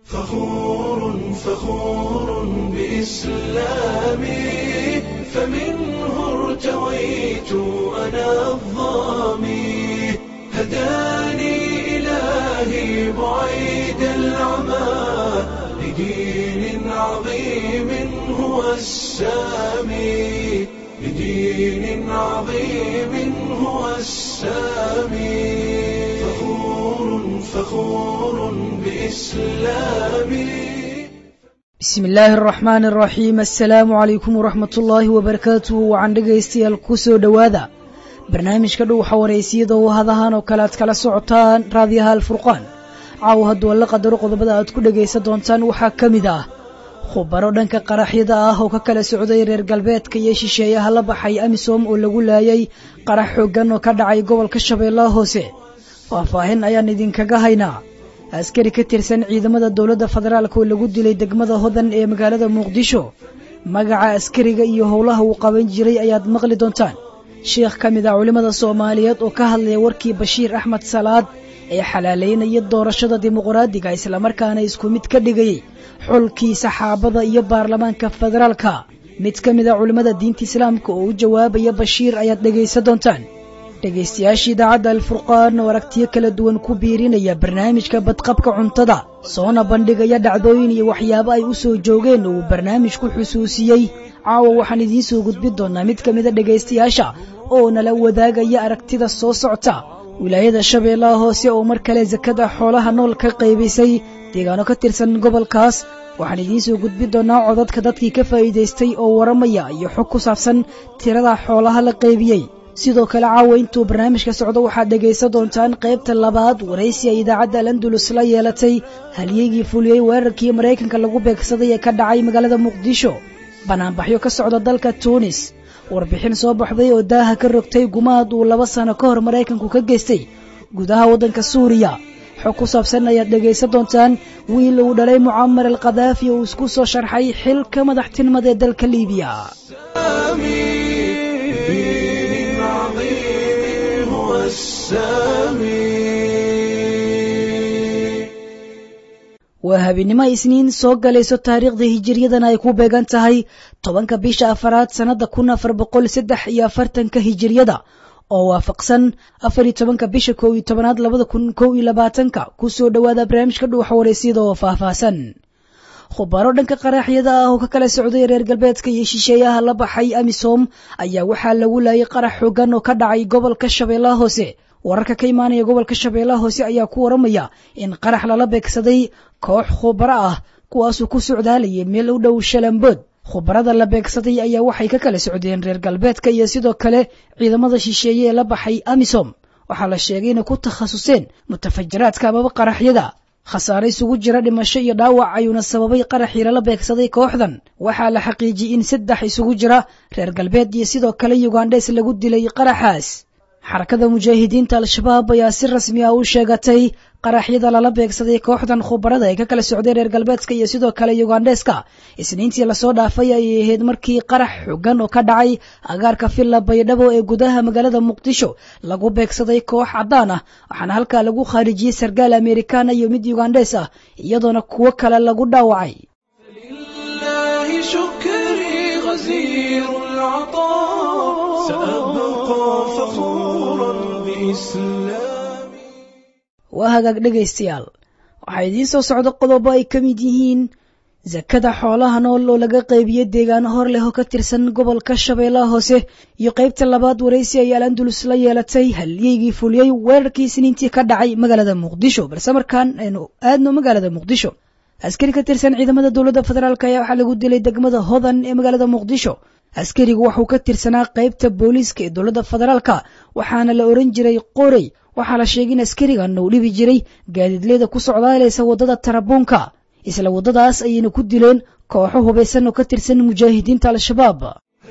فخور فخور بإسلامي فمنه ارتويت أنا الظامي هداني إلهي بعيد العمى لدين عظيم هو السامي لدين عظيم هو السامي فخور فخور بإسلامي bismi illaahi araxmaan araxiim assalaamu calaykum waraxmat ullaahi wabarakaatuhu wacan dhegaystayaal ku soo dhowaada barnaamijka dhuuxa waraysiyada oo hadahan oo kale aad kala socotaan raadiyaha alfurqaan caaw hadduu alla qadaro qodobada aad ku dhegaysan doontaan waxaa ka mid ah khubaro dhanka qaraxyada ah oo ka kala socday reer galbeedka iyo shisheeyaha la baxay amisom oo lagu laayay qarax xooggan oo ka dhacay gobolka shabeellaha hoose faahfaahin ayaan idinkaga haynaa askari ka tirsan ciidamada dowladda federaalk oo lagu dilay degmada hodan ee magaalada muqdisho magaca askariga iyo howlaha uu qaban jiray ayaad maqli doontaan sheikh ka mid ah culimmada soomaaliyeed oo ka hadlaya warkii bashiir axmed salaad ee xalaalaynaya doorashada dimuqraadiga islamarkaana isku mid ka dhigayay xulkii saxaabada iyo baarlamaanka federaalka mid ka mid a culimmada diinta islaamka oo u jawaabaya bashiir ayaad dhegaysan doontaan dhegaystayaasha idaacadda alfurqaan oo aragtiyo kala duwan ku biirinaya barnaamijka badqabka cuntada soona bandhigaya dhacdooyin iyo waxyaabo ay u soo joogeen oo uu barnaamijku xusuusiyey caawa waxaan idiin soo gudbin doonaa mid ka mida dhegaystayaasha oo nala wadaagaya aragtida soo socta wilaayada shabeellaha hoose oo mar kale sakada xoolaha nool ka qaybisay deegaano ka tirsan gobolkaas waxaan idiin soo gudbin doonaa codadka dadkii ka faa'iidaystay oo waramaya iyo xog ku saabsan tirada xoolaha la qaybiyey sidoo kale caawa intuu barnaamijka socdo waxaad dhegaysan doontaan qaybta labaad waraysi ay idaacadda alandulus la yeelatay halyeygii fuliyey weerarkii maraykanka lagu beegsaday ee ka dhacay magaalada muqdisho banaanbaxyo ka socda dalka tuunis warbixin soo baxday oo daaha ka rogtay gumaad uu laba sano ka hor maraykanku ka geystay gudaha waddanka suuriya xog ku saabsan ayaad dhegaysan doontaan wiil uu dhalay mucamar al khadaafi oo isku soo sharxay xilka madaxtinimada ee dalka liibiya waa habeenimo isniin soo galayso taariikhda hijiriyadana ay ku beegan tahay tobanka bisha afaraad sannadda kun afar boqol saddex iyo afartanka hijiriyada oo waafaqsan afar iyo tobanka bisha kow iyo tobanaad labada kun kow iyo labaatanka ku soo dhowaada barnaamijka dhuuxa waraysyada oo faahfaahsan khubaro dhanka qaraxyada ah oo ka kala socday reer galbeedka iyo shisheeyaha la baxay amisom ayaa waxaa lagu laayay qarax xoogan oo ka dhacay gobolka shabeellaha hoose wararka ka imaanaya gobolka shabeellaha hoose ayaa ku waramaya in qarax lala beegsaday koox khubaro ah kuwaasuu ku socdaalayay meel u dhow shalambood khubarada la beegsaday ayaa waxay ka kala socdeen reer galbeedka iyo sidoo kale ciidamada shisheeye ee la baxay amisom waxaa la sheegay inay ku takhasuseen mutafajiraadka amaba qaraxyada khasaare isugu jira dhimasho iyo dhaawac ayuuna sababay qaraxii lala beegsaday kooxdan waxaa la xaqiijiyey in saddex isugu jira reer galbeed iyo sidoo kale yugandhes lagu dilay qaraxaas xarakada mujaahidiinta al-shabaab ayaa si rasmi ah u sheegatay qaraxyada lala beegsaday kooxdan khubarada ee ka kala socday reer galbeedka iyo sidoo kale yugandheska isniintii lasoo dhaafay ayay ahayd markii qarax xogan oo ka dhacay agaarka villa baydhabo ee gudaha magaalada muqdisho lagu beegsaday koox caddaan ah waxaana halkaa lagu khaarijiyey sargaal amerikaana iyo mid yugandhes ah iyadoona kuwo kale lagu dhaawacay waa hagaag dhegaystayaal waxaa idiin soo socda qodobo ay ka mid yihiin sakada xoolaha nool oo laga qaybiyo deegaano hor leh oo ka tirsan gobolka shabeellaha hoose iyo qaybta labaad waraysi ay alandulus la yeelatay halyeygii fuliyey weerarkii isniintii ka dhacay magaalada muqdisho balse markaan aynu aadno magaalada muqdisho askari ka tirsan ciidamada dowladda federaalk ayaa waxaa lagu dilay degmada hodan ee magaalada muqdisho askarigu waxuu ka tirsanaa qaybta booliiska ee dowladda federaalka waxaana la oran jiray qorey waxaa la sheegay in askarigan uu dhibi jiray gaadiidleyda ku socdaalaysa waddada tarabuunka isla waddadaas ayayna ku dileen kooxo hubaysan oo ka tirsan mujaahidiinta al-shabaab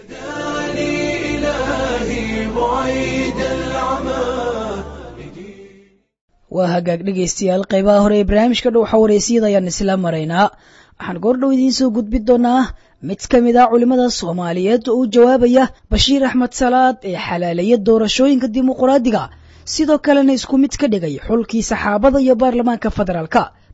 waa hagaag dhegaystayaal qaybaha hore ee barnaamijka dhowxa wareysiyada ayaan isla maraynaa waxaan goordhow idiin soo gudbin doonaa mid ka mid ah culimmada soomaaliyeed oo u jawaabaya bashiir axmed salaad ee xalaaleeya doorashooyinka dimuqraadiga sidoo kalena isku mid ka dhigay xulkii saxaabada iyo baarlamaanka federaalka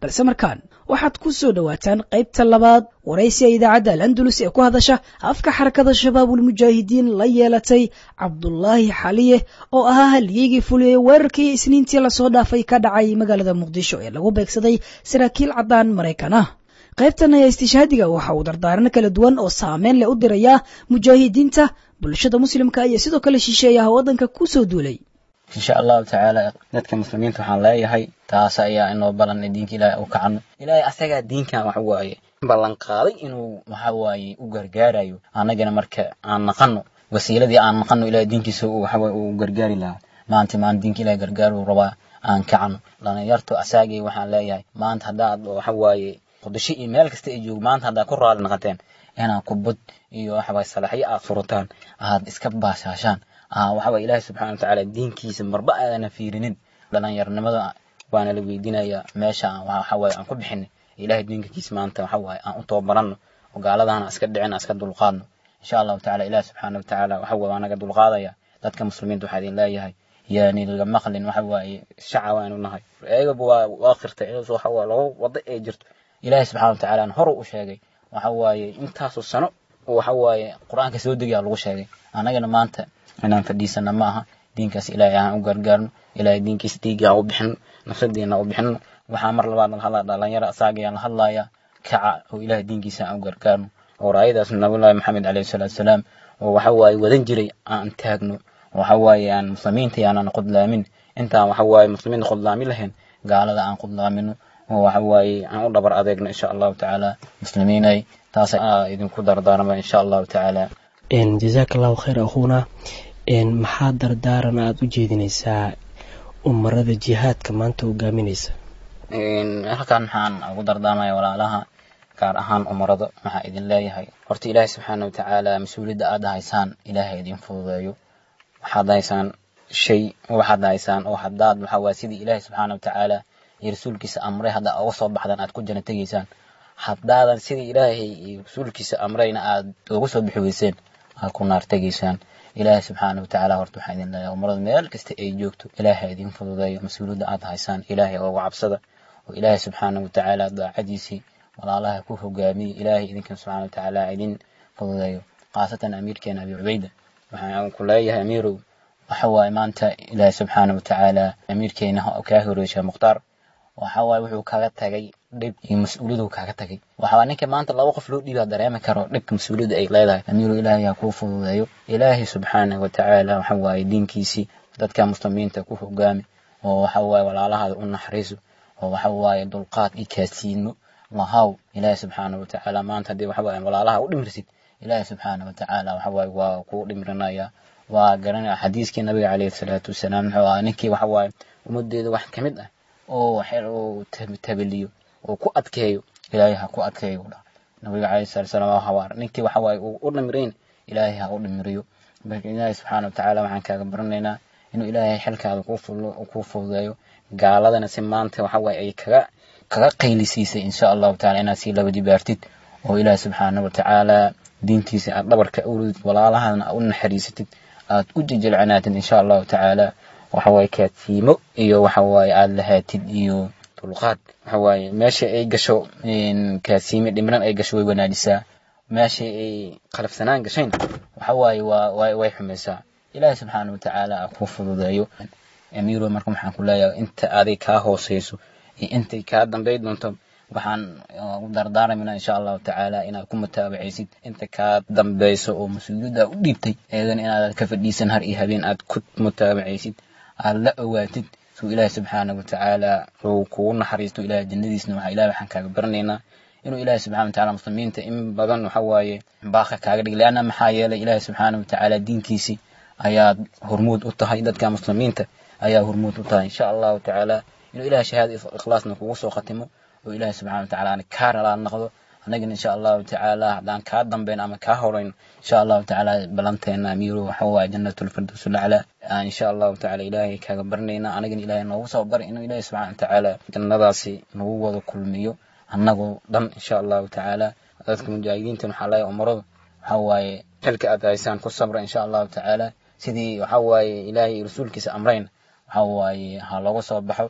balse markaan waxaad ku soo dhowaataan qaybta labaad waraysiga idaacadda al-andalus ee ku hadasha afka xarakada shabaabulmujaahidiin la yeelatay cabdulaahi xaliye oo ahaa halyeygii fuliyey weerarkii isniintii lasoo dhaafay ka dhacay magaalada muqdisho ee lagu beegsaday saraakiil caddaan maraykan ah qaybtan ayaa istishhaadiga waxa uu dardaarano kala duwan oo saameyn leh u dirayaa mujaahidiinta bulshada muslimka iyo sidoo kale shisheeyaha waddanka ku soo duulay insha allahu tacaala dadka muslimiinta waxaan leeyahay taas ayaa inoo ballan diinka ilaahay u kacano ilaahay asagaa diinkan wax waaye ballan qaaday inuu waxa waaye u gargaarayo annagana marka aan naqano wasiiladii aan naqano ilahay diinkiisa waxa waaye uu gargaari lahaa maanta maanta diinka ilahay gargaaru rabaa aan kacano dhalinyarto asaagay waxaan leeyahay maanta haddaad waxa waaye qudasho iyo meel kasta ay joogo maanta haddaad ku raali naqateen inaad kubad iyo waxa waaye salaxyo aad furataan aad iska baashaashaan waxa waye ilaahi subxana watacaala diinkiisa marba aadana fiirinin dhalinyarnimada waana la weydiinayaa meesha waxa waaye aan ku bixinay ilahay diinkiisa maanta waxa waaye aan u tababaranno oo gaaladahana iska dhicin iska dulqaadno insha allahu tacala ilaahi subxaana watacaala waxa waaye waa naga dulqaadaya dadka muslimiinta waxaa idin leeyahay yaani laga maqlin waxa waaye shaca waanu nahay eegaba waa waa qirtay waxa waa laga wada ee jirto ilaahi subxana watacaala hor u sheegay waxa waaye intaasoo sano waxa waaye qur-aanka soo degayaa lagu sheegay annagana maanta inaan fadhiisana ma aha diinkaas ilaahay aan u gargaarno ilaahay diinkiisa dhiigga aan u bixino nafsadeena u bixino waxaa mar labaad la hadlaa dhalinyaro asaagayaan la hadlaya kaca oo ilaahay diinkiisa aan u gargaarno oo raayadaas nabiyullaahi maxamed calayhi salaatu wasalaam oo waxa waaye wadan jiray aan taagno waxa waaye aan muslimiinta aanan qudlaamin intaan waxa waaye muslimiinta qudlaamin lahayn gaalada aan qudlaamino oo waxa waaye aan u dhabar adeegno insha allahu tacaala muslimiinay taas idinku dardaarma insha allahu tacaala jazaaka allahu khayr akhuuna maxaa dardaaran aada u jeedinaysaa umarada jihaadka maanta hogaaminaysa halkan maxaan ugu dardaarmaya walaalaha gaar ahaan umarada waxaa idin leeyahay horta ilaahay subxaana watacaala mas-uuliyadda aada haysaan ilaahay idin fududeeyo waxaad haysaan shay waxaad haysaan oo haddaad waxa waye sidii ilaahay subxaana watacaala iyo rasuulkiisa amray haddaa uga soo baxdaan aad ku jana tegaysaan haddaadan sidii ilaahay iyo rasuulkiisa amrayna aad uga soo bixi weyseen aad ku naar tegaysaan ilaahay subxaana watacaala horta waxaa idin leeyahay umarada meel kasta ay joogto ilaahay idin fududeeyo mas-uuliyadda aad haysaan ilaahay uga cabsada oo ilaahay subxaana watacaala daacadiisii walaalaha ku hogaamiye ilaahay idinkan subxaana watacaala idin fududeeyo khaasatan amiirkeena abi cubayda waxaan ku leeyahay amiirow waxa waaye maanta ilaahay subxaana watacaala amiirkeena kaa horeysha mukhtaar waxa waaye wuxuu kaga tagay dhib iyo mas-uuliyadu kaaga tagay waxaa ninka maanta laba qof loo dhiibaa dareemi karo dhibka mas-uuliyadda ay leedahay amiiru ilaahay ha kuu fududeeyo ilaahay subxaanahu watacaala waxa waaye diinkiisii dadka muslimiinta ku hogaami oo waxa waaye walaalahaada u naxariiso oo waxa waaye dulqaad iyo kaasiino lahaw ilaahay subxaanahu watacaala maanta haddii waxa waaye walaalaha u dhimirsid ilaahay subxaanahu watacaala waxa waaye waa kuu dhimirinaya waa garanaya xadiiskii nabiga calayhi salaatu wasalaam wuxuu ahaa ninkii waxa waaye ummadeeda wax ka mid ah oo xel uu tabaliyo oo ku adkeeyo ilaahay ha ku adkeeyo u dhaha nabiga calayhi salatu wasalaam waa habaar ninkii waxa waaye uu u dhimirayn ilaahay ha u dhimiriyo marka ilaahay subxaana watacaala waxaan kaaga baranaynaa inuu ilaahay xilkaada kuu fulo kuu fududeeyo gaaladana si maanta waxa waaye ay kaga kaga qaylisiisay insha allahu taala inaad sii laba jibaartid oo ilaahay subxaana watacaala diintiisa aad dhabarka ulid walaalahadana u naxariisatid aad u jejelcanaatid insha allahu tacaala waxa waaye kaadsiimo iyo waxa waaye aada lahaatid iyo dulqaad waxa waaye meesha ay gasho kaadsiime dhimran ay gasho way wanaajisaa meesha ay qalafsanaan gashayn waxa waaye waa way way xumaysaa ilaahay subxaana watacaala a ku fududeeyo amiiro marka waxaan ku leeyahay inta aday kaa hooseyso iyo intay kaa dambay doonto waxaan u dardaaramayna insha allahu tacaala inaad ku mutaabacaysid inta kaa dambeyso oo mas-uuliyadda u dhiibtay eedan inaad ka fadhiisan har iyo habeen aad ku mutaabacaysid aad la owaatid suu ilaahay subxaana watacaala uu kugu naxariisto ilahay jannadiisna waxaa ilahay waxaan kaaga baranaynaa inuu ilaahay subxana watacaala muslimiinta in badan waxa waaye baaqa kaaga dhig leanna maxaa yeelay ilaahay subxaana watacaala diinkiisii ayaad hormuud u tahay dadka muslimiinta ayaa hormuud u tahay insha allahu tacaala inuu ilahay shahaada ikhlaasna kugu soo khatimo oo ilaahay subxana watacaala aan kaa ralaa noqdo annagana insha allahu tacaala haddaan kaa dambeyn ama kaa horeyn insha allahu tacaala balanteena amiiro waxa waaye jannatulfirdows lacla aan insha allahu tacaala ilaahay kaaga baranaynaa anagana ilaahay noogu soo bari inuu ilaahay subxana watacaala jannadaasi nagu wada kulmiyo annagoo dhan insha allahu tacaala dadka mujaahidiintan waxaa leeyahay umaradu waxa waaye xilka aad haysaan ku sabra insha allahu tacaala sidii waxa waaye ilaahay rasuulkiisa amrayn waxa waaye ha looga soo baxo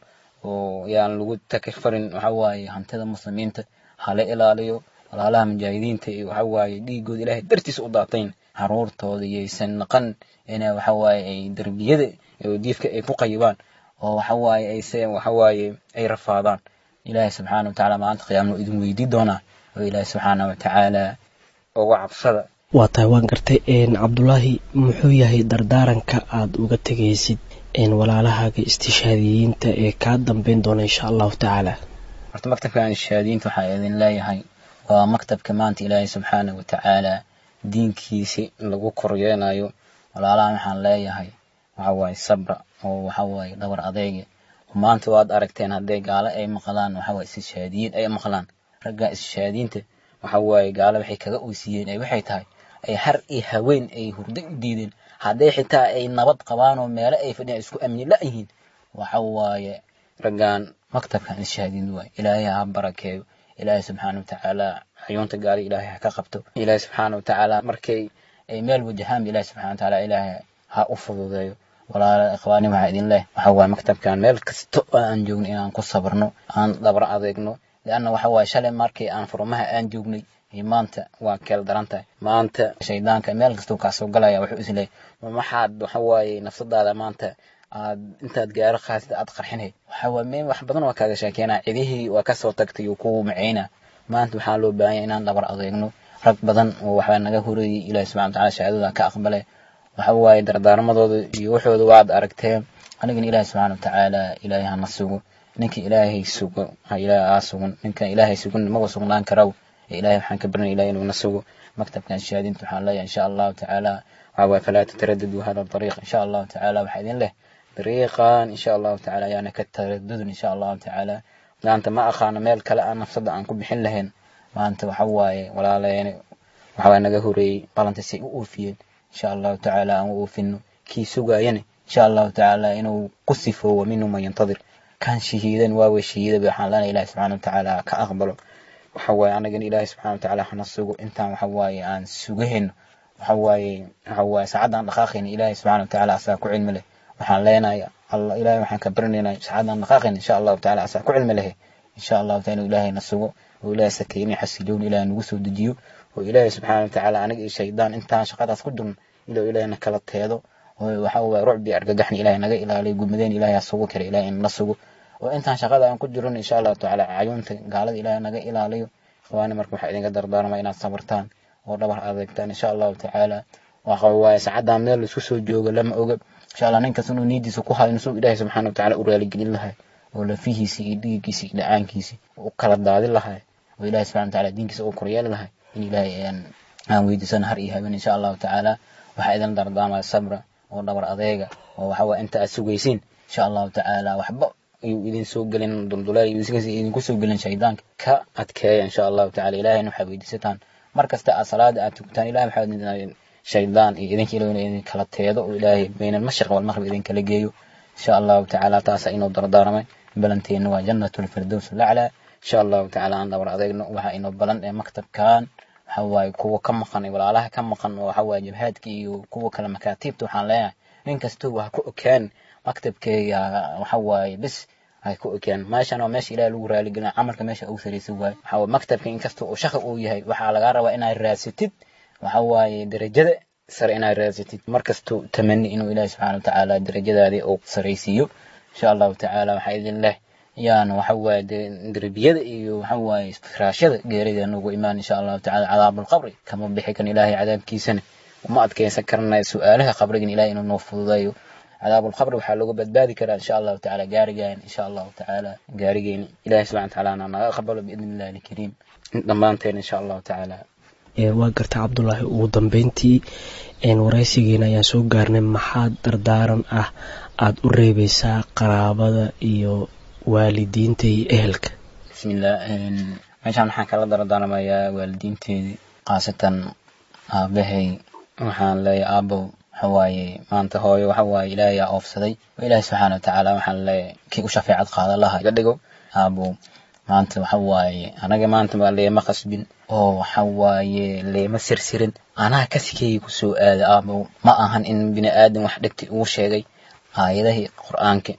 oo yaan lagu takfarin waxa waaye hantida muslimiinta hala ilaaliyo walaalaha mujaahidiinta iyo waxa waaye dhiigooda ilaahay dartiisa u daatayn caruurtooda yaysan naqan ina waxa waaye ay derbiyada oo diifka ay ku qayibaan oo waxa waaye ay se waxa waaye ay rafaadaan ilaahay subxaana wa tacaala maalinta qiyaamno idin weydii doonaa oo ilaahay subxaana wa tacaala uga cabsada waa tahay waan gartay cabdulaahi muxuu yahay dardaaranka aada uga tegaysid walaalahaaga istishaadiyiinta ee kaa dambeyn doona insha allahu tacaala horta maktabkan istishaadiyiinta waxaa idin leeyahay waa maktabka maanta ilaahay subxaana wa tacaala diinkiisi lagu koryeenayo walaalahan waxaan leeyahay waxa waaye sabra oo waxa waaye dhabar adeega maanta waad aragteen hadday gaalo ay maqlaan waxa waaye istishaadiyiin ay maqlaan ragga istishaadiyiinta waxa waaye gaalo waxay kaga oysiiyeen ay waxay tahay ay har iyo haween ay hurdo u diideen hadday xitaa ay nabad qabaan oo meelo ay fadhiyaan isku amni la-yihiin waxa waaye raggan maktabkan istishaadiyiin waaye ilaahay ha barakeeyo ilaahay subxaana wa tacaala xayuunta gaali ilaahay ha ka qabto ilaahay subxaana wa tacaala markay ay meel wajahaan ilaahay subxana wa tacaala ilaahay ha u fududeeyo walaala ikhwaani waxaa idin leh waxa waaye maktabkan meel kasto oo aan joogno inaan ku sabrno aan dabra adeegno lianna waxa waaye shalay markii aan furmaha aan joognay maanta waa keel daran tahay maanta shaydaanka meel kastuu kaa soo galaya wuxuu isleeyahy maxaad waxa waaye nafsadaada maanta aad intaad gaaro qaasid aad qarxinay waxa waaye meel wax badan waa kaaga sheekeenaa cidihii waa kasoo tagtay oo kugu maceyna maanta waxaa loo baahan yahay inaan dhabar adeegno rag badan oo waxbaa naga horeeyey ilaahi subxana wataala shahaadada ka aqbalay waxa waaye dardaarmadooda iyo waxooda waad aragteen anigana ilaahi subxana watacaala ilaahay hana sugo ninka ilaahay sugo ha ilaahay aa sugan ninka ilaahay sugan maba sugnaan karaw ilahay waxaan ka barinaya ilahay inuu na sugo maktabkan shahaadinta waxaan leeyahay insha allahu tacaala waxa waaye falaa tataradadu hada dariiq insha allahu tacaala waxaa idin leh dariiqan insha allahu tacaala ayaana ka taradudin insha allahu tacaala maanta ma aqaano meel kale aan nafsada aan ku bixin lahayn maanta waxa waaye walaaleene waxa waaye naga horeeyey balanta say u oofiyeen insha allahu tacaala aan u oofino kii sugaayane insha allahu tacaala inuu ku sifoowo minhu man yantadir kan shahiidan waawe shahiidaba waxaan leenahay ilahi subxana watacaala ka aqbalo waxa waaye anagana ilaahay subxana watacaala hana sugo intaan waxa waaye aan sugahayno waxa waaye waxa waaye saacadaan dhaqaaqayna ilaahay subxana watacaala asaa ku cilmi leh waxaan leenahay allah ilaahay waxaan ka baranaynaa saacadaan dhaqaaqayna insha allahu tacaala asaa ku cilmi lehe insha allahu taala inuu ilaahay na sugo oo ilaahay sakeyni xasiloon ilaahay nagu soo dejiyo oo ilaahay subxana watacaala aniga iyo shaydaan intaan shaqadaas ku jirno ilaa ilaahay na kala teedo oo waxa waaye rucbi argagaxni ilaahay naga ilaaliyo gumadeen ilaahay ha sugo kale ilaahay na sugo oo intaan shaqada aan ku jirno insha allahu tacaala cayuunta gaalada ilaahay naga ilaaliyo ikhwaani marka waxaa idinka dardaarmaya inaad sabartaan oo dhabar adeegtaan insha allahu tacaala waxa waaye saacadaan meel laisku soo joogo lama oga insha allah ninkas inuu niyadiisa ku hayo inuu ilaahay subxaana watacaala u raaligelin lahay oo lafihiisi iyo dhiiggiisi iyo dhacaankiisi u kala daadin lahay oo ilaahay subxana watacaala diinkiisa u koryeeli lahay in ilaahay aan weydiisano har iyo habeen insha allahu tacaala waxaa idin dardaarmaya sabra oo dhabar adeega oo waxa waaye inta aad sugaysiin insha allahu tacaala waxba ayuu idin soo gelin dulduleel idinku soo gelin shaydaanka ka adkeeya insha allahu tacala ilahayna waxaad weydiisataan mar kasta aad salaada aad tugtaan ilahay waxaad weydiisataan shaydaan iyo idinka ilo idin kala teedo oo ilaahay bayna almashriq walmaqrib idin kala geeyo insha allahu tacaala taasa inuu dardaarmay balanteena waa jannatu lfirdows laclaa insha allahu tacaala aan dhabar adeegno waxaa inoo balan ee maktabkan waxa waaye kuwa ka maqan walaalaha ka maqan oo waxa waaye jabhaadka iyo kuwa kale makaatiibta waxaan leeyahay nin kastoo waa ku okaan maktabkeega waxa waaye bis ay ku ogaan meeshan waa meesha ilaah lagu raaligelina camalka meesha ugu saraysan waaye waxa waaye maktabka inkasta uu shaqi uu yahay waxaa lagaa rabaa inaad raadsatid waxa waaye darajada sare inaad raadsatid markastuu tamani inuu ilaahi subxaana watacaala darajadaadii uu saraysiiyo insha allahu tacaala waxaa idin leh yaan waxa waaye derbiyada iyo waxa waaye firaashada geerida nagu imaan insha allahu tacaala cadaabulqabri kama bixi kan ilaahay cadaabkiisana uma adkeysan karnaya su-aalaha qabrigan ilahay inuu noo fududeeyo cadaab alqabri waxaa looga badbaadi karaa insha allahu tacaala gaarigaan insha allahu tacaala gaarigeeni ilahi subxana watacaala naga aqbalo biidni illahi alkariim dhammaanteen insha allahu tacaala waa garta cabdulaahi ugu dambeyntii waraysigeena ayaan soo gaarnay maxaa dardaaran ah aada u reebeysaa qaraabada iyo waalidiinta iyo ehelka bismillah meeshaan waxaan kala dardaarmayaa waalidiinteedii khaasatan aabahay waxaan leeyahay aabow waxawaaye maanta hooyo waxawaaye ilaahay aa oofsaday oo ilaahay subxaana watacaala waxaan leeyahay kii u shafeecad qaadan laha iga dhigo aabow maanta waxawaaye anaga maanta waa leema qasbin oo waxawaaye leema sirsirin anaa kasikeyga kusoo aada aabow ma ahan in bini aadan wax dhegti ugu sheegay aayadahii qur-aanka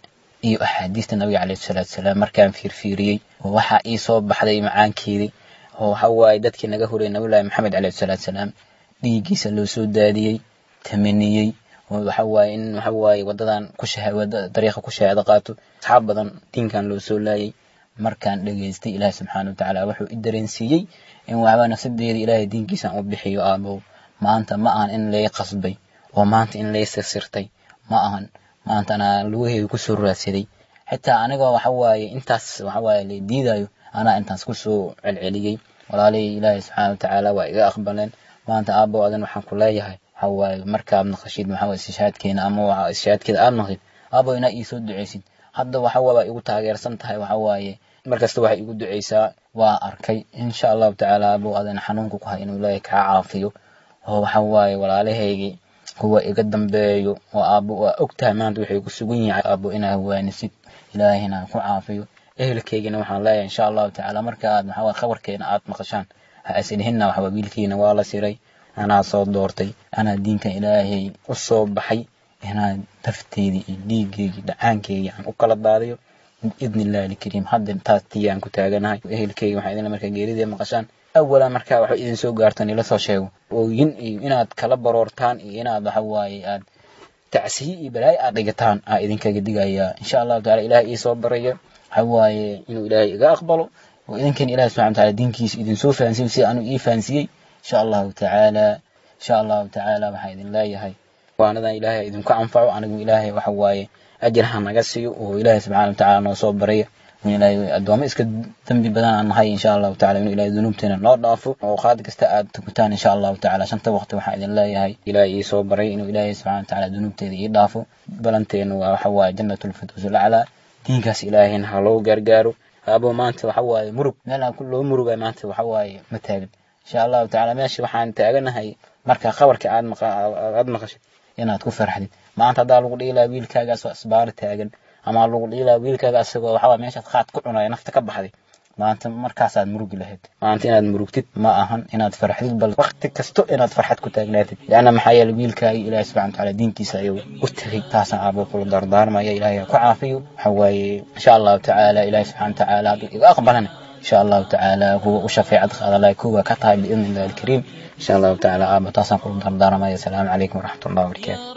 iyo axaadiista nabiga calayhi salaatu salaam markaan fiirfiiriyey oo waxaa ii soo baxday macaankeedii oo waxa waaye dadkii naga horeyay nabiyullaahi maxamed calayhi salaatu salaam dhiiggiisa loo soo daadiyey tamaniyey oo waxa waaye in waxa waaye wadadan ku wada dariiqa ku shahaado qaato asxaab badan diinkan loo soo laayay markaan dhegaystay ilaahi subxaana watacaala wuxuu i dareensiiyey in waxbaa nafsadeeda ilaahay diinkiisan u bixiyo aabow maanta ma ahan in lay qasbay oo maanta in lay sirsirtay ma ahan maanta anaa lugaheeda kusoo raadsaday xitaa anigoo waxa waaye intaas waxa waaye la diidayo anaa intaas kusoo celceliyey walaalihii ilaahay subxaana watacaala waa iga aqbaleen maanta aabow adan waxaan ku leeyahay waxa waaye markaad naqashid waxa waaye istishaadkeena ama waxa istishaadkeeda aad naqid aabow inaa iisoo duceysid hadda waxa waa igu taageersan tahay waxa waaye markasta waxay igu duceysaa waa arkay insha allahu tacaala aabow adan xanuunka ku hay inuu ilaahay kaa caafiyo oo waxa waaye walaalahaygii kuwa iga dambeeyo oo aabbo waa og tahay maanta waxay ku sugan yahay aabbo inaa waanisid ilaahina ku caafiyo ehelkeygina waxaan leeyahay insha allahu tacaala marka aad waxa waaye khabarkeena aad maqashaan ha isdhihinna waxa waaye wiilkiina waa la siray anaa soo doortay anaa diinkan ilaahay u soo baxay inaan dafteedii iyo dhiiggeygii dhacaankeygii aan u kala daadiyo biidni illahi alkariim hadda taas tiyaan ku taaganahay ehelkeyga waxaa idinla markaa geeridee maqashaan awalan markaa waxba idin soo gaartaan ila soo sheego ooyin iyo inaad kala baroortaan iyo inaad waxa waaye aad tacsiyi iyo balaayo aad dhigataan aa idinkaga digayaa insha allahu tacala ilaahay ii soo baraya waxa waaye inuu ilaahay iga aqbalo oo idinkan ilahi subxana wataala diinkiisa idin soo fahansiyo sida anuu ii fahansiyey insha allahu tacaala insha allahu tacaala waxaa idin leeyahay waanadan ilaahay idinku anfaco anigu ilaahay waxa waaye ajir ha naga siiyo oo ilaahay subxana watacaala noo soo baraya ilaahay addoommo iska dembi badan aan nahay insha allahu tacala inuu ilaahay dunuubteena noo dhaafo oo qaad kasta aad tukutaan insha allahu tacala shanta waqti waxaa idin leeyahay ilaahay ii soo baray inuu ilaahay subxana watacaala dunuubteeda ii dhaafo balanteenu waa waxa waaye jannatulfirdows alaclaa diinkaas ilaahayna ha loo gaargaaro abo maanta waxa waaye murug meel aan loo muruga maanta waxa waaye ma taagan insha allahu tacala meesha waxaan taaganahay marka khabarka aad aad maqashid inaad ku farxdid maanta haddaa lagu dhihi lahaa wiilkaagaas waa isbaaro taagan ama lagu dhihi lahaa wiilkaaga asagoo waxawaa meeshaad qaad ku cunaya nafta ka baxday maanta markaasaad murugi lahayd maanta inaad murugtid ma ahan inaad farxdid bal waqti kasto inaad farxad ku taagnaatid leanna maxaa yeele wiilkaagi ilaahi subxana watacaala diinkiisa ayuu u tegay taasaan aabo kula dardaarmaya ilaahay ha ku caafiyo waxa waaye insha allahu tacaala ilaahi subxana watacaala hadduu iga aqbalana insha allahu tacaala kuwa u shafeecad qaadalaya kuwa ka tahay biidni illahi alkariim insha allahu tacaala aabo taasaan kula dardaarmaya asalaamu calaykum waraxmat ullahi wabarakaatu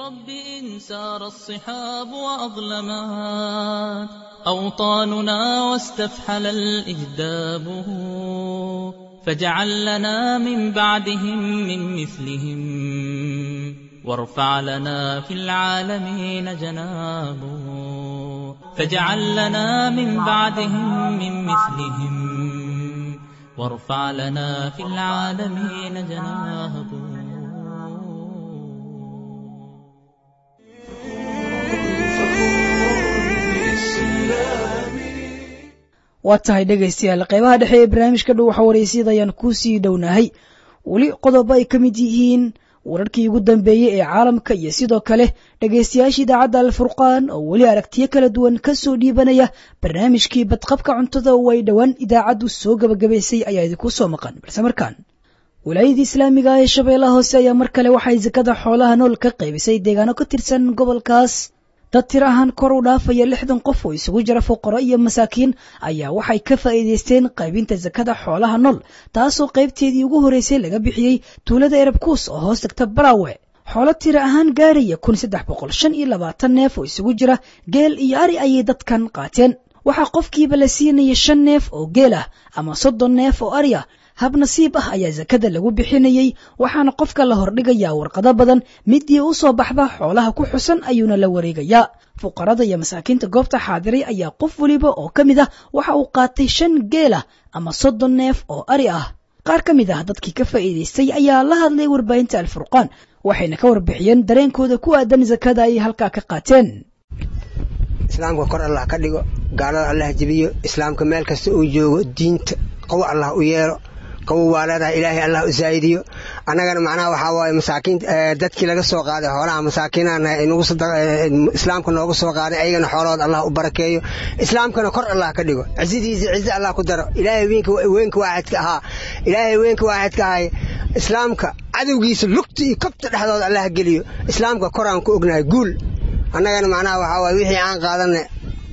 سار الصحاب وأظلمات أوطاننا واستفحل الإجداب فاجعل لنا من بعدهم من مثلهم وارفع لنا في العالمين جناب فاجعل لنا من بعدهم من مثلهم وارفع لنا في العالمين جناب waa tahay dhegaystayaal qaybaha dhexe ee barnaamijka dhow waxa waraysyada ayaan kuu sii dhownahay weli qodobo ay ka mid yihiin wararkii ugu dambeeyey ee caalamka iyo sidoo kale dhegaystayaasha idaacadda alfurqaan oo weli aragtiyo kala duwan ka soo dhiibanaya barnaamijkii badqabka cuntada oo ay dhowaan idaacaddu soo gabagabaysay ayaa idinku soo maqan balse markaan wilaayadii islaamiga ah ee shabeellaha hoose ayaa mar kale waxay sakada xoolaha nool ka qaybisay deegaano ka tirsan gobolkaas dad tir ahaan kor u dhaafaya lixdan qof oo isugu jira fuqaro iyo masaakiin ayaa waxay ka faa'iidaysteen qaybinta sakada xoolaha nool taasoo qaybteedii ugu horreysay laga bixiyey tuulada erabkuus oo hoos tagta baraawe xoolo tira ahaan gaaraya kun saddex boqol shan iyo labaatan neef oo isugu jira geel iyo ari ayay dadkan qaateen waxaa qofkiiba la siinaya shan neef oo geel ah ama soddon neef oo ari ah hab nasiib ah ayaa sakada lagu bixinayey waxaana qofka la hordhigayaa warqado badan midii u soo baxda xoolaha ku xusan ayuuna la wareegayaa fuqarada iyo masaakiinta goobta xaadiray ayaa qof weliba oo ka mid ah waxa uu qaatay shan geelah ama soddon neef oo ari ah qaar ka mid ah dadkii ka faa'iidaystay ayaa la hadlay warbaahinta alfurqaan waxayna ka warbixiyeen dareenkooda ku aadan sakada ay halkaa ka qaateen islaamka kor allah ka dhigo gaalada allah jebiyo islaamka meel kasta uu joogo diinta qow allah u yeelo qawow waa leedahay ilaahay allah u zaa'idiyo annagana macnaha waxaa waaye masaakiin dadkii laga soo qaaday xoolaha masaakiinana islaamka noogu soo qaaday ayagana xoolahooda allah u barakeeyo islaamkana kor allah ka dhigo cizidiisa cizi allah ku daro ilaahay weynka waaxidka ahaa ilaahay weynka waaxidka ahay islaamka cadowgiisa lugta iyo kabta dhexdooda allah geliyo islaamka koraan ku ognahay guul annagana macnaha waxaa waaye wixii aan qaadanay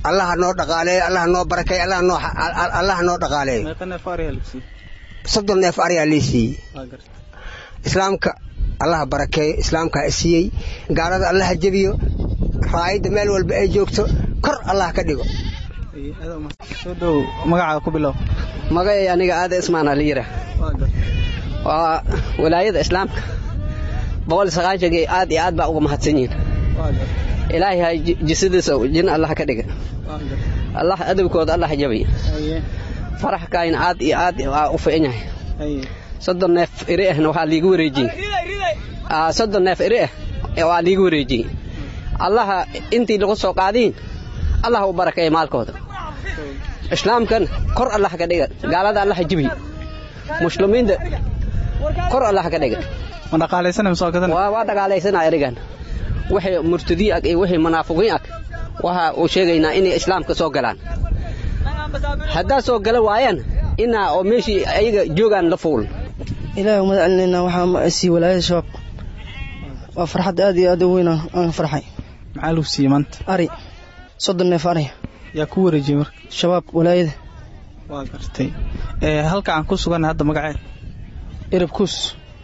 allaha noo dhaqaaleeyo allaha noo barakeeyo allaha noo allaha noo dhaqaaleeyo soddon neef ariyaa lii siiyey islaamka allaha barakeeyo islaamka ha siiyey gaalada allaha jebiyo raayadda meel walba ay joogto kor allah ka dhigo magacay aniga aada ismaan aliyira waa walaayada islaamka boqol saqaashankii aad iyo aad baa uga mahadsan yihin ilaahay ha jisadiisa jin allah ka dhiga allah adabkooda allah jabay farax kaayna aad iyo aad waa u fiican yahay soddon neef iri ahna waxaa liigu wareejiyey soddon neef iri ah waa liigu wareejiyey allaha intii lagu soo qaadiin allah u barakeeya maalkooda islaamkan kor allah ka dhiga gaalada allah jibi muslimiinta kor allah ka dhiga waa dhaqaalaysanaa erigan wixii murtadiin ag iyo wixii munaafiqiin ag waxa uu sheegaynaa inay islaamka soo galaan haddaa soo gala waayaan inaa oo meeshii ayaga joogaan la fuul ilaahay umad celinaynaa waxaa sii walaayada shabaab waa farxad aad iyo aad u weyn aan farxay maxaa lagu siiyey maanta ari soddon neef ari yaa ku wareejiyey marka shabaab walaayada waa gartay halka aan ku suganna hadda magacee erab kuus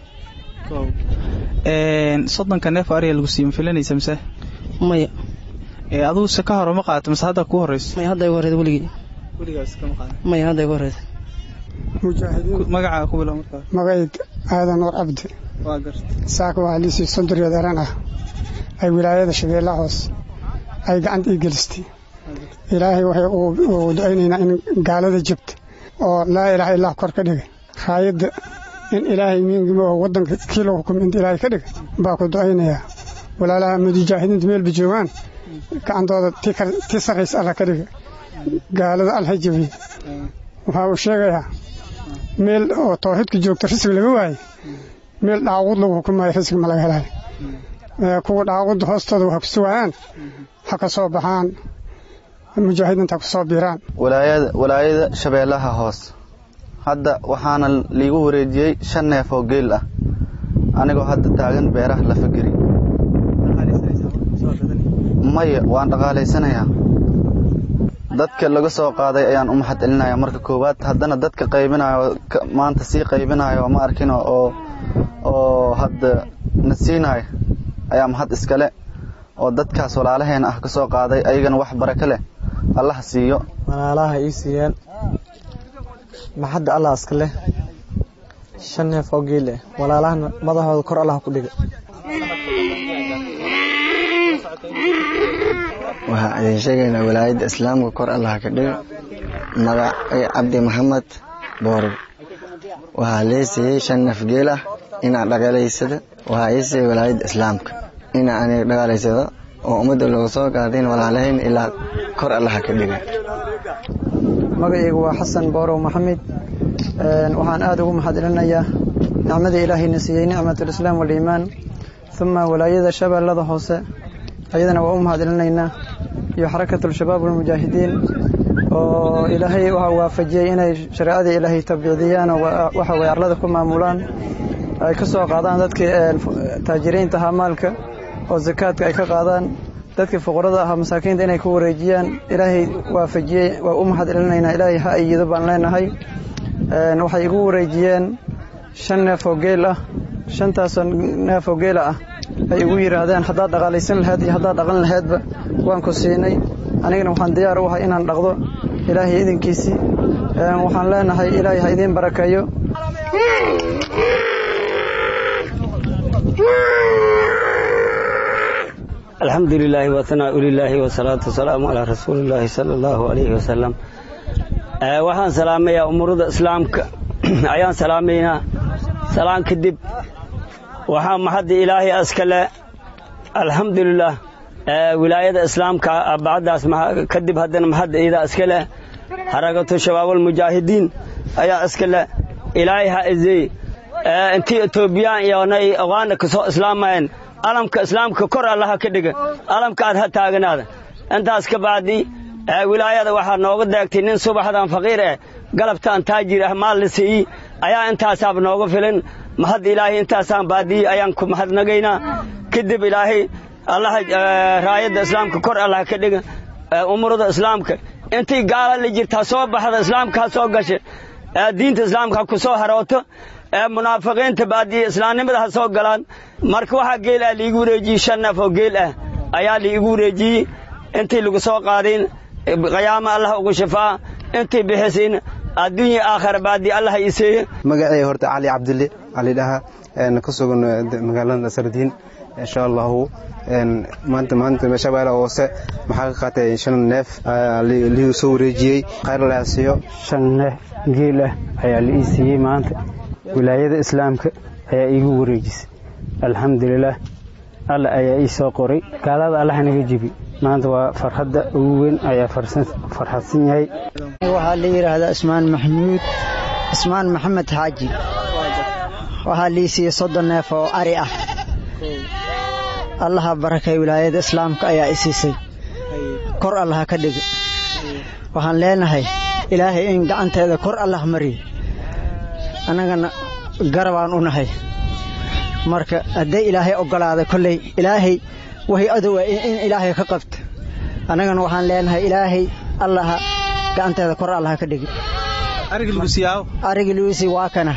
soddonka neef ariya lagu siiyey ma filanaysa mise maya adigu se ka hore ma qaadato mise hadda kuu horeyso maya hadda igu horeyda weligii weligaas kama qaadan maya hadda igu horeyda magacaa ku bilow markaa magacayd aadan nuur cabdi waa gartay saaka waxaa liisii sonduriyad eran ah ay wilaayada shabeellaha hoos ay gacanta ii gelistay ilaahay waxay uu ducaynaynaa in gaalada jabta oo laa ilaaha illah kor ka dhiga raayadda in ilaahay miingimo oo waddanka kii lagu hukumay inta ilaahay ka dhiga baa ku ducaynayaa walaalaha mujaahidiinta meelba joogaan gacantooda tii sarraysa allah ka dhiga gaalada allah jabiya waxaa uu sheegayaa meel oo tawxiidka joogta risig laga waaye meel dhaaquud lagu hukumaayo risig ma laga helayo kuwa dhaaquudda hoostooda waxa ku sugayaan ha ka soo baxaan mujaahidiinta ha ku soo biiraan walaayada shabeellaha hoos hadda waxaana liigu wareejiyey shan neef oo geel ah anigoo hadda taagan beeraha la fageri maya waan dhaqaalaysanayaa dadka laga soo qaaday ayaan u maxad celinaya marka koowaad haddana dadka qaybinayo maanta sii qaybinayo ma arkin oo oo hadda na siinayo ayaa mahad iskale oo dadkaas walaalaheen ah ka soo qaaday ayagana wax baraka leh allah siiyo walaalaha ii siiyeen maxadda allah iska leh shan neef oo geel eh walaalahana madaxooda kor allah ku dhiga waxaa idin sheegaynaa walaayadda islaamka kor allah ka dhiga magac cabdi maxamed boorib waxaa lee siiyey shan neef geel ah inaa dhaqaalaysada waxaa ii siiyey walaayadda islaamka inaa aniga dhaqaalaysado oo ummadda looga soo qaadayn walaalahayn ilaa kor allah ka dhiga magacaygu waa xasan boorow maxamed waxaan aad ugu mahad celinayaa nicmada ilaahayna siiyey nicmatulislaam waliimaan uma walaayada shabeellada hoose ayadana waa u mahad celinaynaa iyo xarakatul-shabaab walmujaahidiin oo ilaahay waxaa waafajiyey inay shareecadii ilaahay tabicdiyaan oo waxa way arlada ku maamulaan ay ka soo qaadaan dadkii taajiriinta ahaa maalka oo zakaadka ay ka qaadaan dadkii fuqarada ahaa masaakiinta inay ku wareejiyaan ilaahay waafajiyey waa u mahad celinaynaa ilaahay ha ayido baan leenahay waxay igu wareejiyeen shan neef oo geel ah shantaasoo neef oo geela ah ay igu yidhaahdeen haddaad dhaqaalaysan lahayd iyo haddaad dhaqan lahaydba waan ku siinay anigana waxaan diyaar u ahay inaan dhaqdo ilaahay idinkiisii waxaan leenahay ilaahay ha idiin barakeeyo alxamdu lilaahi wahanaa lilaahi wasalaatu wasalaamu calaa rasuulillaahi sala allahu alayhi wasalam waxaan salaamayaa umurada islaamka ayaan salaamaynaa salaan kadib waxaa maxadda ilaahay askale alxamdulilah wilaayada islaamka bacdaas kadib haddana maxadda iidaa iska leh harakatu shabaabulmujaahidiin ayaa iska leh ilaahay ha izey intii etoobiyaan iyo nay ogaana ka soo islaamayeen alamka islaamka kor allaha ka dhiga alamka aad ha taaganaada intaas ka bacdi wilaayada waxaa nooga deegtay nin subaxdan faqiir eh galabtaan taajir ah maal la siiyey ayaa intaasaaba nooga filin mahad ilaahay intaasaan baadiyey ayaan ku mahadnagaynaa kadib ilaahay allaha raayadda islaamka kor allaha ka dhiga umurada islaamka intii gaala la jirtaa soo baxda islaamka ha soo gasha diinta islaamka ha ku soo harooto munaafiqiinta baadiya islaamnimada ha soo galaan marka waxaa geel ah liigu wareejiyey shan neef oo geel ah ayaa liigu wareejiyey intii lagu soo qaadin qiyaama allah ugu shafaa intii bixisin adduunya aakhira baadiya allah iseeye magacay horta cali cabdille cali dhaha ka sugan magaalada sardiin insha allahu maanta maanta shabeelle hoose maxaa ka qaatay shan neef liigu soo wareejiyey khayr la siiyo shan neef geel ah ayaa la ii siiyey maanta wilaayada islaamka ayaa iigu wareejisay alxamdulilaah alla ayaa ii soo qoray gaalada allah naga jibi maanta waa farxadda ugu weyn ayaa farxadsan yahay waxaa la yidhaahdaa ismaan maxamuud ismaan maxamed xaaji waxaa lii siiyey soddon neef oo ari ah allaha barakay wilaayada islaamka ayaa i siisay kor allaha ka dhiga waxaan leenahay ilaahay in gacanteeda kor allah mariyo annagana garabaan u nahay marka hadday ilaahay oggolaaday kolley ilaahay wahay adowa in ilaahay ka qabto annagana waxaan leenahay ilaahay allaha gacanteeda kor allaha ka dhigi arigi luisi waa kana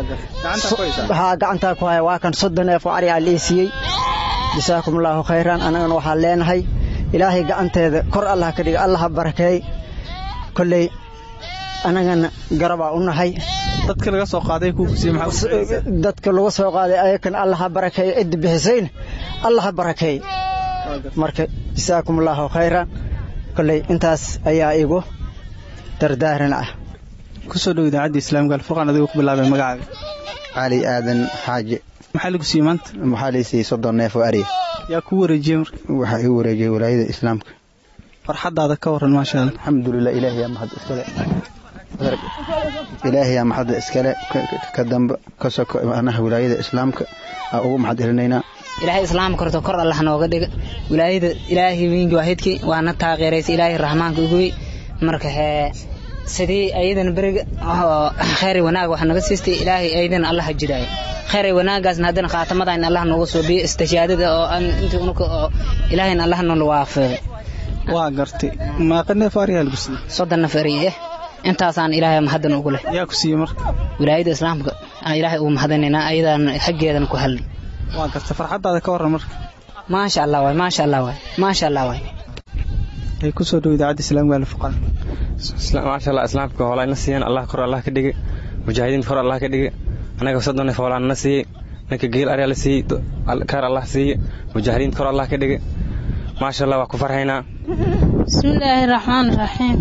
waxaa gacantaa ku haya waa kan soddon neef oo ari aa lii siiyey jasaakum allaahu khayran annagana waxaan leenahay ilaahay gacanteeda kor allaha ka dhigi allaha barakeey kolley annagana garabaa u nahay dadka laga soo qaaday dadka laga soo qaaday ayakan allaha barakeeyo cidda bixisayna allaha barakeey marka jasaakum allaahu khayran kolley intaas ayaa igu dardaaran ah kusoo dhow idaacadda islaamka alfurqaan adigu ku bilaabay magacaaga cali aadan xaaje maxaa lagu siiyey maanta waxaa lii siiyey soddon neef oo ariya yaa kuu wareejiyey marka waxaa igu wareejiyey walaayada islaamka farxaddaada ka warran maasha allah alxamdulilah ilaahay yaa mahad iskale ilaahay yaa maxadda iskale ka dambe ka soko anaha wilaayada islaamka aa ugu maxad elinaynaa ilaahay islaamka horta kor allah nooga dhiga wilaayada ilaahay wiingi waahidkii waana taageeraysa ilaahay raxmaanka uguwey marka hee sidii ayadan beriga khayri wanaag wax naga siistay ilaahay ayadan allah ha jiraayo khayri wanaagaasna haddana khaatamadayna allah nooga soo biyo istijaadada oo aan intii unuka oo ilaahayna allah noola waafiqay waa gartay maaqa neef ariyaa lagu siiyey soddon neef ari eh intaasaan ilaahay mahaddan ugu leh yaa ku siiyey marka wilaayada islaamka aan ilaahay ugu mahadanaynaa ayadaan xaggeedan ku halin waa gartay farxaddaada ka warran marka maasha allah waay maasha allah waay maasha allah waay ay kusoo dhow idaacadda islaamka alfuqaan maasha allah islaamka hoolayna siiyeen allah kor allah ka dhige mujaahidiinta kor allah ka dhige annaga soddon neef hoolaanna siiyey ninka geel aryaa la siiyey kaar allah siiye mujaahidiinta kor allah ka dhige maasha allah waa ku farxaynaa bismillaahi raxmaani raxiim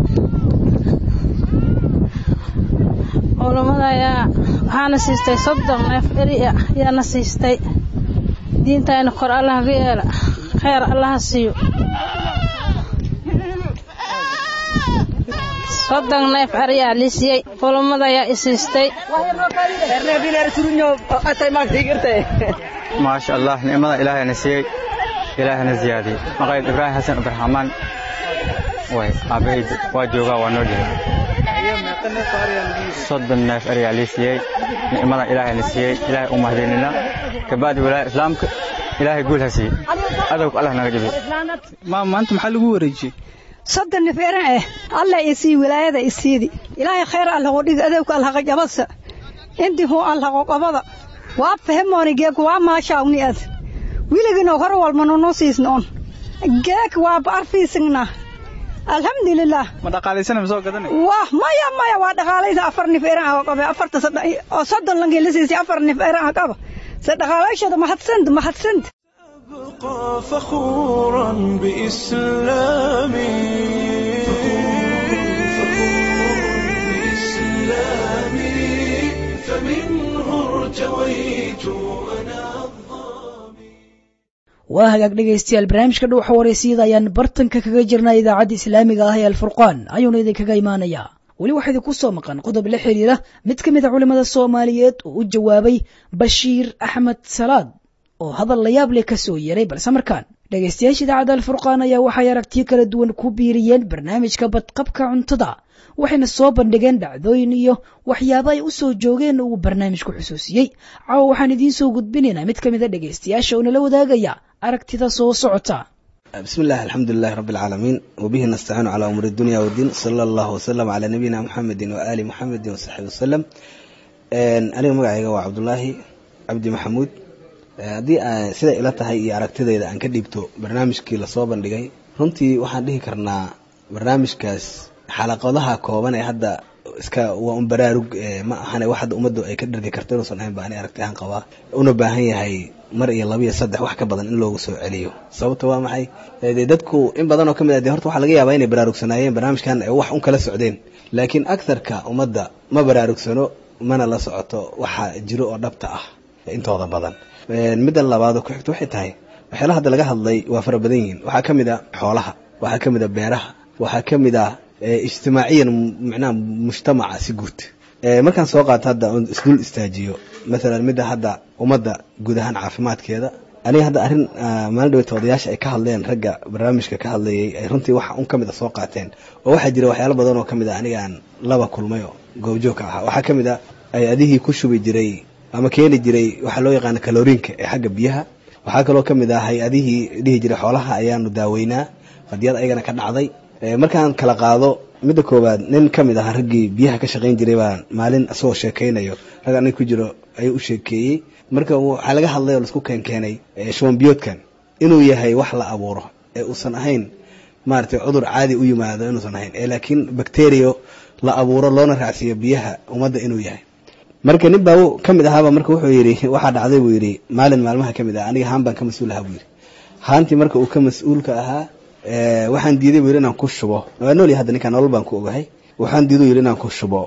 culammada ayaa waxaana siistay soddon neef eri ah ayaana siistay diintayna kor allaha ka yeela khayr allaha siiyo soddon neef ariyaa lii siiyey culammada ayaa i siistay maasha allah nicmada ilaahayna siiyey ilaahayna ziyaadiyey maqayd ibraahim xasan ibraxmaan way aabahayd waa joogaa waa noo dhihay soddon neef ariyaa lii siiyey nicmada ilaahayna siiyey ilaahay u mahadinina kabacdi wilaaya islaamka ilaahay guul ha siiyey adowg allah naga jibi maanta maxaa lagu wareejiyey soddon neferan eh allah isii wilaayada isiidi ilaahay khayr allaho dhig adowka allaha jabasa intii huu allaho qabada waa fahemooni geek waa maashaawni ad wiligino hor walmano noo siisnoon geek waa arfiisingna alxamdulilah ma dhaqaalaysana ma soo gadanay wah maya maya waa dhaqaalaysa afar nif eran ah qabe afarta oo soddon lankii la siisay afar nif eran ah qaba se dhaqaalaashada mahadsant mahadsant أبقى فخورا بإسلامي بإسلامي فمنه ارتويت أنا waa hagaag dhegaystayaal barnaamijka dhuuxa wareysiyada ayaan bartanka kaga jirnaa idaacadda islaamiga ah ee alfurqaan ayuuna idinkaga imaanayaa weli waxaa idinku soo maqan qodob la xiriira mid ka mid a culimmada soomaaliyeed oo u jawaabay bashiir axmed salaad oo hadal la yaab leh ka soo yeeray balse markaan dhegaystayaasha idaacadda alfurqaan ayaa waxay aragtiyo kala duwan ku biiriyeen barnaamijka badqabka cuntada waxayna soo bandhigeen dhacdooyin iyo waxyaabo ay u soo joogeen uu barnaamijku xusuusiyey caawa waxaan idiin soo gudbinaynaa mid ka mid a dhegaystayaasha oo nala wadaagaya aragtida soo socota بسم الله الحمد لله رب العالمين وبه نستعين على أمور الدنيا والدين صلى الله وسلم على نبينا محمد وآل محمد وصحبه وسلم aniga magacayga waa cabdulaahi cabdi maxamuud haddii sida ila tahay iyo aragtidayda aan ka dhiibto barnaamijkii lasoo bandhigay runtii waxaan dhihi karnaa barnaamijkaas xalaqadaha kooban ee hadda iska waa un baraarug ma ahane wax hadda ummaddu ay ka dhargi karto inuusan ahayn ba ani aragti ahaan qabaa una baahan yahay mar iyo laba iyo saddex wax ka badan in loogu soo celiyo sababta waa maxay dee dadku in badan oo ka mid ah dee horta waxaa laga yaabaa inay baraarugsanaayeen barnaamijkan ay wax un kala socdeen laakiin aktharka ummadda ma baraarugsano mana la socoto waxa jiro oo dhabta ah intooda badan midda labaadoo ku xigto waxay tahay waxyaala hadda laga hadlay waa fara badan yihiin waxaa ka mid a xoolaha waxaa ka mid a beeraha waxaa ka mid ah ijtimaaciyan macnaha mujtamaca si guud markaan soo qaato hadda isdul istaajiyo maalan midda hadda ummadda guud ahaan caafimaadkeeda aniga hadda arrin maalin dhaweyta odayaasha ay ka hadleen ragga barnaamijka ka hadlayay ay runtii waxa un ka mid a soo qaateen oo waxaa jira waxyaalo badan oo ka mid a anigaan laba kulmay oo goobjoogka ahaa waxaa ka mid a ay adihii ku shubi jiray ama keeni jiray waxaa loo yaqaana kaloriinka ee xagga biyaha waxaa kaloo ka mid ah hay-adihii dhihi jiray xoolaha ayaanu daaweynaa qadiyad ayagana ka dhacday markaan kala qaado midda koowaad nin ka mid ahaa raggii biyaha ka shaqayn jiray baan maalin isagoo sheekaynayo rag anig ku jiro ayuu u sheekeeyey marka waxaa laga hadlay oo laisku keenkeenay shubanbiyoodkan inuu yahay wax la abuuro ee uusan ahayn maaragtay cudur caadi u yimaado inuusan ahayn ee laakiin bacterio la abuuro loona raacsiiyo biyaha ummadda inuu yahay marka nin baa ka mid ahaaba marka wuxuu yidhi waxaa dhacday buu yidhi maalin maalmaha ka mid ah aniga haan baan ka mas-uul ahaa buu yidhi haantii marka uu ka mas-uulka ahaa waxaan diiday buu yidhi inaan ku shubo waa nool hadda ninkaan nolol baan ku ogahay waxaan diiday yidhi inaan ku shubo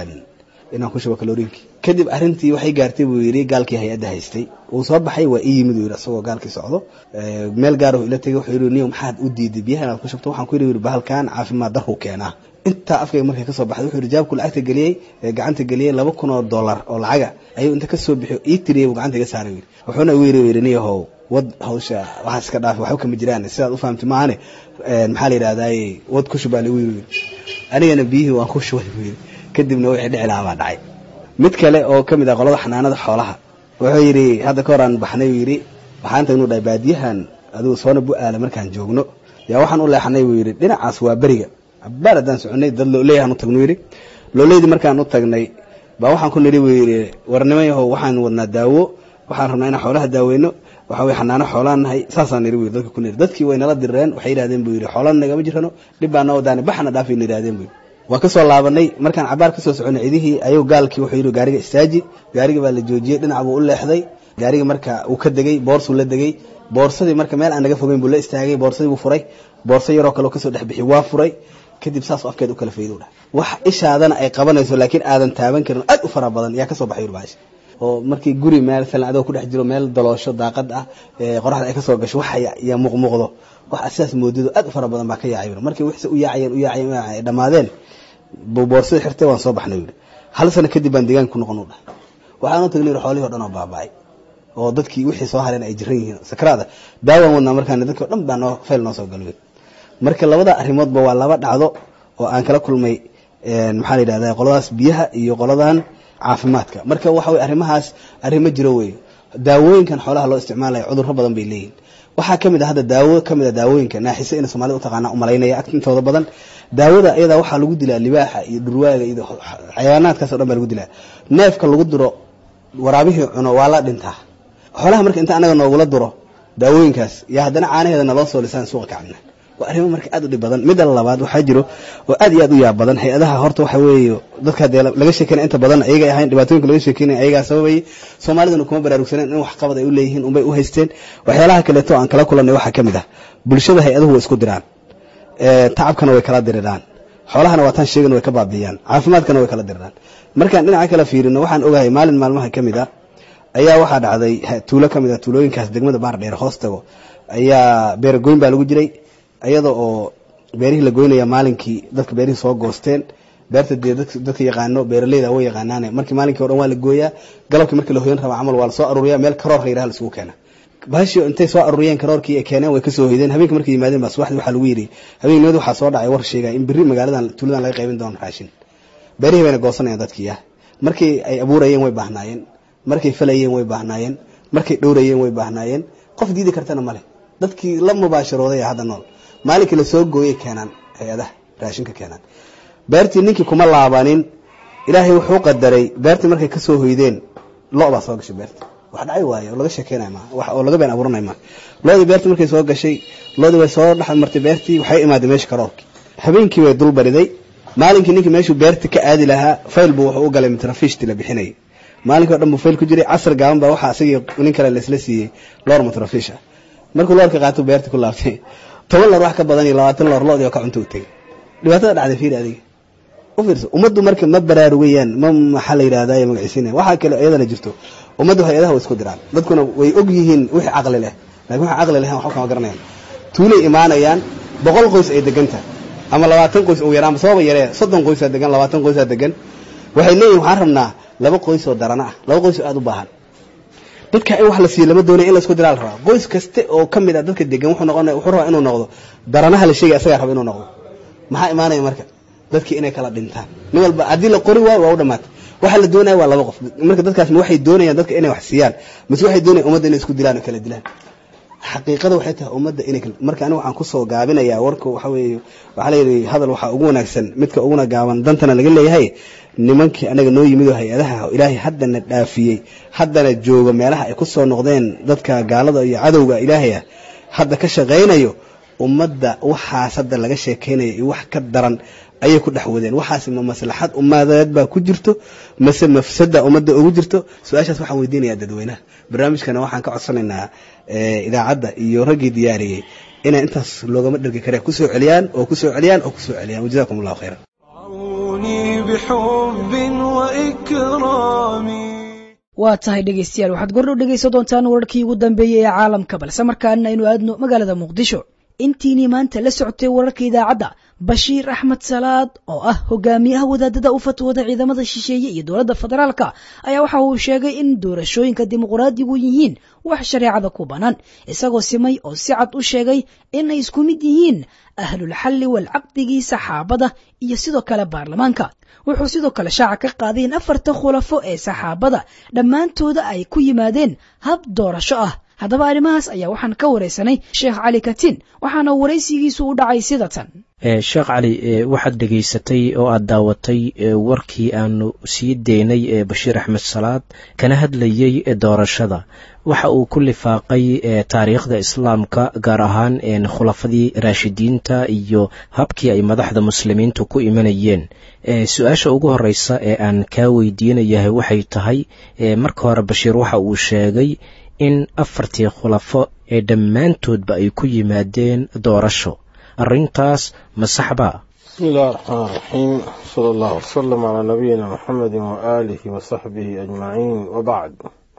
inaan ku shubo kaloriinkii kadib arrintii waxay gaartay buu yidhi gaalkii hay-adda haystay uu soo baxay waa ii yimid uu yidhi asagoo gaalkii socdo meel gaarahu ila tegay wuxuu yidhi niyo maxaad u diiday biyaha inaad ku shubto waxaan ku yidhi bahalkan caafimaad darhu keenaa intaa afkayga markay kasoo baxday wuxuu yidhi jaabku lacagta geliyey gacanta geliyey laba kun oo dollar oo lacaga ayuu inta kasoo bixiyo ii tiriyey buu gacanta iga saaray yidhi wuxuuna igu yidhi yidhi niyahow wad hawsha waxaas iska dhaafi waxba kama jiraan sidaad u fahamtay maahane maxaa la yidhahdaaye wad ku shubaa lagu yidhi anigana biyihii waan ku shubay buu yidhi kadibna wixii dhici lahaa baa dhacay mid kale oo ka mid ah qolada xanaanada xoolaha wuxuu yidhi hadda ka hor aan baxnay uu yidhi waxaan tagnuu dhahay baadiyahan adigu soona bu-aala markaan joogno yaa waxaan u leexanay buu yidhi dhinacaas waa beriga cabaar haddaan soconay dad looleeyahan u tagnu yidhi looleydii markaan u tagnay baa waxaan ku nidhi buu yidhi warnimo yahow waxaan wadnaa daawo waxaan rabnaa inaan xoolaha daaweyno waxa weye xanaano xoolaan nahay saasaan nidhi buu yidhi dadka ku nidhi dadkii way nala dirreen waxay yidhahdeen buu yidhi xoolaan nagama jirano dhib baa noo wadaani baxna dhaafayna yidhahdeen buu yidhi waa ka soo laabanay markaan cabaar ka soo soconay cidihii ayuu gaalkii wuxuu yidhi gaariga istaaji gaariga baa la joojiyey dhinac buu u leexday gaariga marka uu ka degey boorsuu la degey boorsadii marka meel aan naga fogeyn buu la istaagay boorsadii buu furay boorso yaroo kale kasoo dhex bixi waa furay kadib saas afkeed u kala faydo dhah wax ishaadana ay qabanayso laakiin aadan taaban karin aad u fara badan yaa kasoo baxay baasha oo markii guri meel falan adoo ku dhex jiro meel daloosho daaqad ah qoraxda ay kasoo gasho wax ya muuqmuuqdo wax sidaas moodido aad u fara badan baa ka yaacay markii wixse u yaacayeen u yaacayeen ay dhammaadeen boorsada xirtay waan soo baxnay yidhi hal sano kadib baan deegaanka ku noqon u dhahay waxaan u tagnay xoolihii o dhan oo baaba'ay oo dadkii wixii soo hareen ay jiran yihiin sakraada daawaan wadnaa markaan dadkii o dhan baa noo fayl noo soo galay marka labada arrimoodba waa laba dhacdo oo aan kala kulmay maxaa la yidhahda qoladaas biyaha iyo qoladan caafimaadka marka waxa weye arrimahaas arrimo jiro weeye daawooyinkan xoolaha loo isticmaalaya cudurro badan bay leeyihin waxaa ka mid a hadda daawo ka mid a daawooyinka naaxise ina soomaalida utaqaana umalaynaya intooda badan daawada iyadaa waxaa lagu dilaa libaaxa iyo dhurwaaga iyo xayawaanaadkaas o dhan baa lagu dilaa neefka lagu diro waraabihii cuno waa la dhintaa xoolaha marka inta anaga noogula duro daawooyinkaas yaa haddana caanaheeda naloo soo lisaan suuqa ka cabna waa arrimo marka aad u dhib badan midda labaad waxaa jiro oo aad iyo aad u yaab badan hay-adaha horta waxa weeye dadka dee laga sheekeynaya inta badan ayagay ahayn dhibaatooyinka laga sheekeynaya ayagaa sababayay soomaaliduna kuma baraarugsaneen in wax qabad ay u leeyihiin unbay u haysteen waxyaalaha kaleeto aan kala kulannay waxaa ka mid ah bulshada hay-aduhu way isku diraan tacabkana way kala diriraan xoolahana waa taan sheegan way ka baabiiyaan caafimaadkana way kala diriraan markaan dhinaca kala fiirino waxaan ogahay maalin maalmaha ka mid a ayaa waxaa dhacday tuulo ka mid a tuulooyinkaas degmada baar dheer hoos tago ayaa beeragoyn baa lagu jiray iyada oo beerihii la goynaya maalinkii dadka beerihii soo goosteen beerta dee dadka yaqaano beeraleyda way yaqaanaane markii maalinkii o dhan waa la gooyaa galabkii markii la hoyan raba camal waa la soo aruuriya meel karoor la yidhaha la isugu keena baashii intay soo aruuriyeen karoorkii ay keeneen way kasoo hoydeen habeenkii markay yimaadeen baa subaxdii waxaa lagu yidhi habeenimada waxaa soo dhacay war sheegaya in berri magaaladan tuuladan laga qaybin doono raashin beerihii bayna goosanayaan dadkii ah markii ay abuurayeen way baahnaayeen markay falayeen way baahnaayeen markay dhowrayeen way baahnaayeen qof diidi kartana male dadkii la mubaasharooday hadda nool maalinkii lasoo gooyay keenaan hay-adaha raashinka keenaan beertii ninkii kuma laabanin ilaahay wuxuu qadaray beertii markay kasoo hoydeen lo baa soo gashay beerta wax dhacay waaye oo laga sheekeynay ma wax oo laga been abuuranay ma loodii beertii markay soo gashay loodii way soo dhex martay beertii waxay imaaday meesha karoorkii habeenkii way dul bariday maalinkii ninkii meeshuu beerta ka aadi lahaa fayl buu wuxuu u galay mitrafiishtii la bixinayay maalinkii o dhan buu fayl ku jiray casar gaaban baa waxaa asagii nin kale laisla siiyey loor mitrafiish ah markuu loorka qaato beertii ku laabtay toban loor wax ka badan iyo labaatan loor loodii oo ka cunto u tegay dhibaatada dhacday fiiri adiga u fiirso ummaddu marka ma baraarugayaan ma maxaa la yidhahdaa magaciisiina waxaa kale iyadana jirto ummaddu hay-adaha way isku diraan dadkuna way og yihiin wixii caqli leh laakiin waxaan caqli lahayn waxba kama garanayaan tuulay imaanayaan boqol qoys ay degan tahay ama labaatan qoys ugu yaraan sababa yaree soddon qoysaa degan labaatan qoysaa degan waxay leeyihin waxaan rabnaa laba qoys oo darana ah laba qoys oo aada u baahan dadka in wax la siiyo lama doonaya in la isku diraa la rabaa qoys kaste oo ka mid ah dadka degan wuxuu noqonaya wuxuu rabaa inuu noqdo daranaha la sheegaya asagaa raba inuu noqdo maxaa imaanaya marka dadkii inay kala dhintaan nin walba haddii la qori waayo waa u dhamaatay waxa la doonaya waa laba qof marka dadkaas ma waxay doonayaan dadka inay wax siiyaan mise waxay doonayaan ummadda inay isku dilaan oo kala dilaan xaqiiqada waxay tahay ummadda inay marka aniga waxaan kusoo gaabinayaa warka waxa weeye waxaa la yidhi hadal waxaa ugu wanaagsan midka uguna gaaban dantana laga leeyahay nimankii anaga noo yimid oo hay-adaha ilaahay haddana dhaafiyey haddana jooga meelaha ay kusoo noqdeen dadka gaalada iyo cadowga ilaahay ah hadda ka shaqaynayo ummadda waxaas hadda laga sheekaynayo iyo wax ka daran ayay ku dhex wadeen waxaas ma maslaxad ummadeed baa ku jirto mase mafsada ummadda ugu jirto su-aashaas waxaan weydiinayaa dadweynaha barnaamijkana waxaan ka codsanaynaa idaacadda iyo raggii diyaariyey inay intaas loogama dhergi kare kusoo celiyaan oo kusoo celiyaan oo kusoo celiyaan wajazakum allahu khayran بحب وإكرام waa tahay dhegaystayaal waxaad gordhow dhegaysan doontaan wararkii ugu dambeeyey ee caalamka balse markaana aynu aadno magaalada muqdisho intiinii maanta la socotay wararka idaacadda bashiir axmed salaad oo ah hogaamiyaha wadaadada u fatwooda ciidamada shisheeye iyo dowladda federaalka ayaa waxa uu sheegay in doorashooyinka dimuqraadigu yihiin wax shareecada ku bannaan isagoo simay oo si cad u sheegay inay isku mid yihiin ahlulxalli walcaqdigii saxaabada iyo sidoo kale baarlamaanka wuxuu sidoo kale shaaca ka qaaday in afarta khulafo ee saxaabada dhammaantooda ay ku yimaadeen hab doorasho ah haddaba arrimahaas ayaa waxaan ka waraysanay sheekh cali katin waxaana waraysigiisu u dhacay sida tan sheekh cali waxaad dhegaysatay oo aad daawatay warkii aanu sii deynay ee bashiir axmed salaad kana hadlayey doorashada waxa uu ku lifaaqay taariikhda islaamka gaar ahaan khulafadii raashidiinta iyo habkii ay madaxda muslimiintu ku imanayeen su-aasha ugu horeysa ee aan kaa weydiinayahay waxay tahay marka hore bashiir waxa uu sheegay in afartii khulafo ee dhammaantoodba ay ku yimaadeen doorasho arrintaas ma saxba بسم الله الرحمن الرحيم صلى الله وسلم على نبينا محمد وآله وصحبه أجمعين وبعد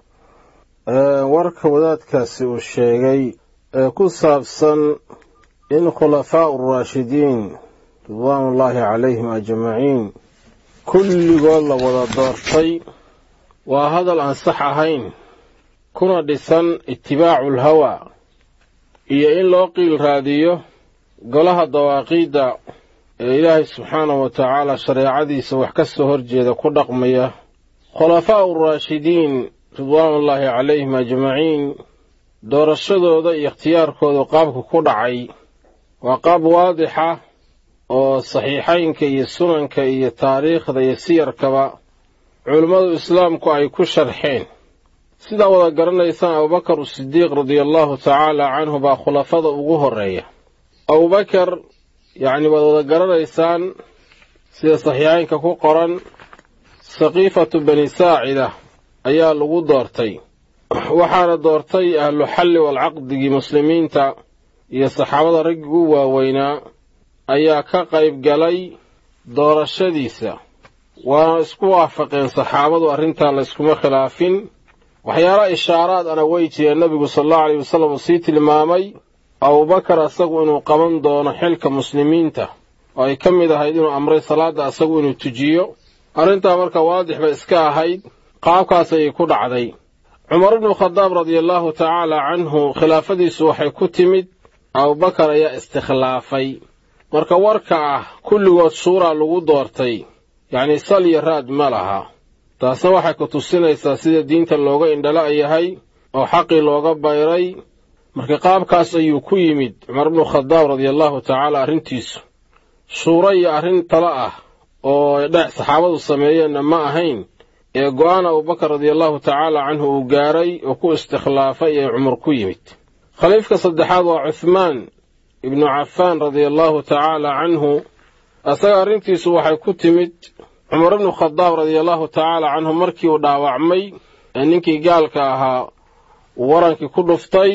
warka wadaadkaasi uu sheegay ee ku saabsan in khulafaau uraashidiin ridwaanullaahi calayhim ajmaciin kulligood la wada doortay waa hadal aan sax ahayn kuna dhisan itibaacu lhawaa iyo in loo qiil raadiyo golaha dawaaqiidda ee ilaahay subxaanahu wa tacaala shareecadiisa wax ka soo horjeeda ku dhaqmaya khulafaa'u uraashidiin ridwaanullaahi calayhim ajmaciin doorashadooda iyo ikhtiyaarkooda qaabka ku dhacay waa qaab waadixa oo saxiixaynka iyo sunanka iyo taariikhda iyo siyarkaba culummadu islaamku ay ku sharxeen sidaa wada garanaysaan abubakar usidiiq radiallahu tacaala canhu baa khulafada ugu horreeya abubakar yacni waad wada garanaysaan sida saxiixaynka ku qoran saqiifatu bani saacida ayaa lagu doortay waxaana doortay ahlu xalli walcaqdigii muslimiinta iyo saxaabada raggii u waaweynaa ayaa ka qayb galay doorashadiisa waana isku waafaqeen saxaabadu arrintaa layskuma khilaafin waxyaala ishaaraad ana way jireen nebigu sala allahu aleyh wasallam uu sii tilmaamay abubakar asagu inuu qaban doono xilka muslimiinta oo ay ka mid ahayd inuu amray salaadda asagu inuu tujiyo arrintaa marka waadix bay iska ahayd qaabkaas ayay ku dhacday cumar ibnu khadaab radiallahu tacaala canhu khilaafadiisu waxay ku timid abubakar ayaa istikhlaafay marka warka ah kulligood shuuraa lagu doortay yacnii sal iyo raad ma laha taasna waxay ku tusinaysaa sida diinta looga indhala yahay oo xaqii looga bayray marka qaabkaas ayuu ku yimid cumar bnu khadaab radia allahu tacaala arrintiisu shuuro iyo arrin tala ah oo dhex saxaabadu sameeyeenna ma ahayn ee go'aan abubakar radiallahu tacaala canhu uu gaaray oo ku istikhlaafay ee cumar ku yimid khaliifka saddexaad waa cuhmaan ibnu cafaan radia allahu tacaala canhu asaga arrintiisu waxay ku timid cumar ibnu khadaab radia allahu tacaala canhu markii uu dhaawacmay ee ninkii gaalka ahaa uu warankii ku dhuftay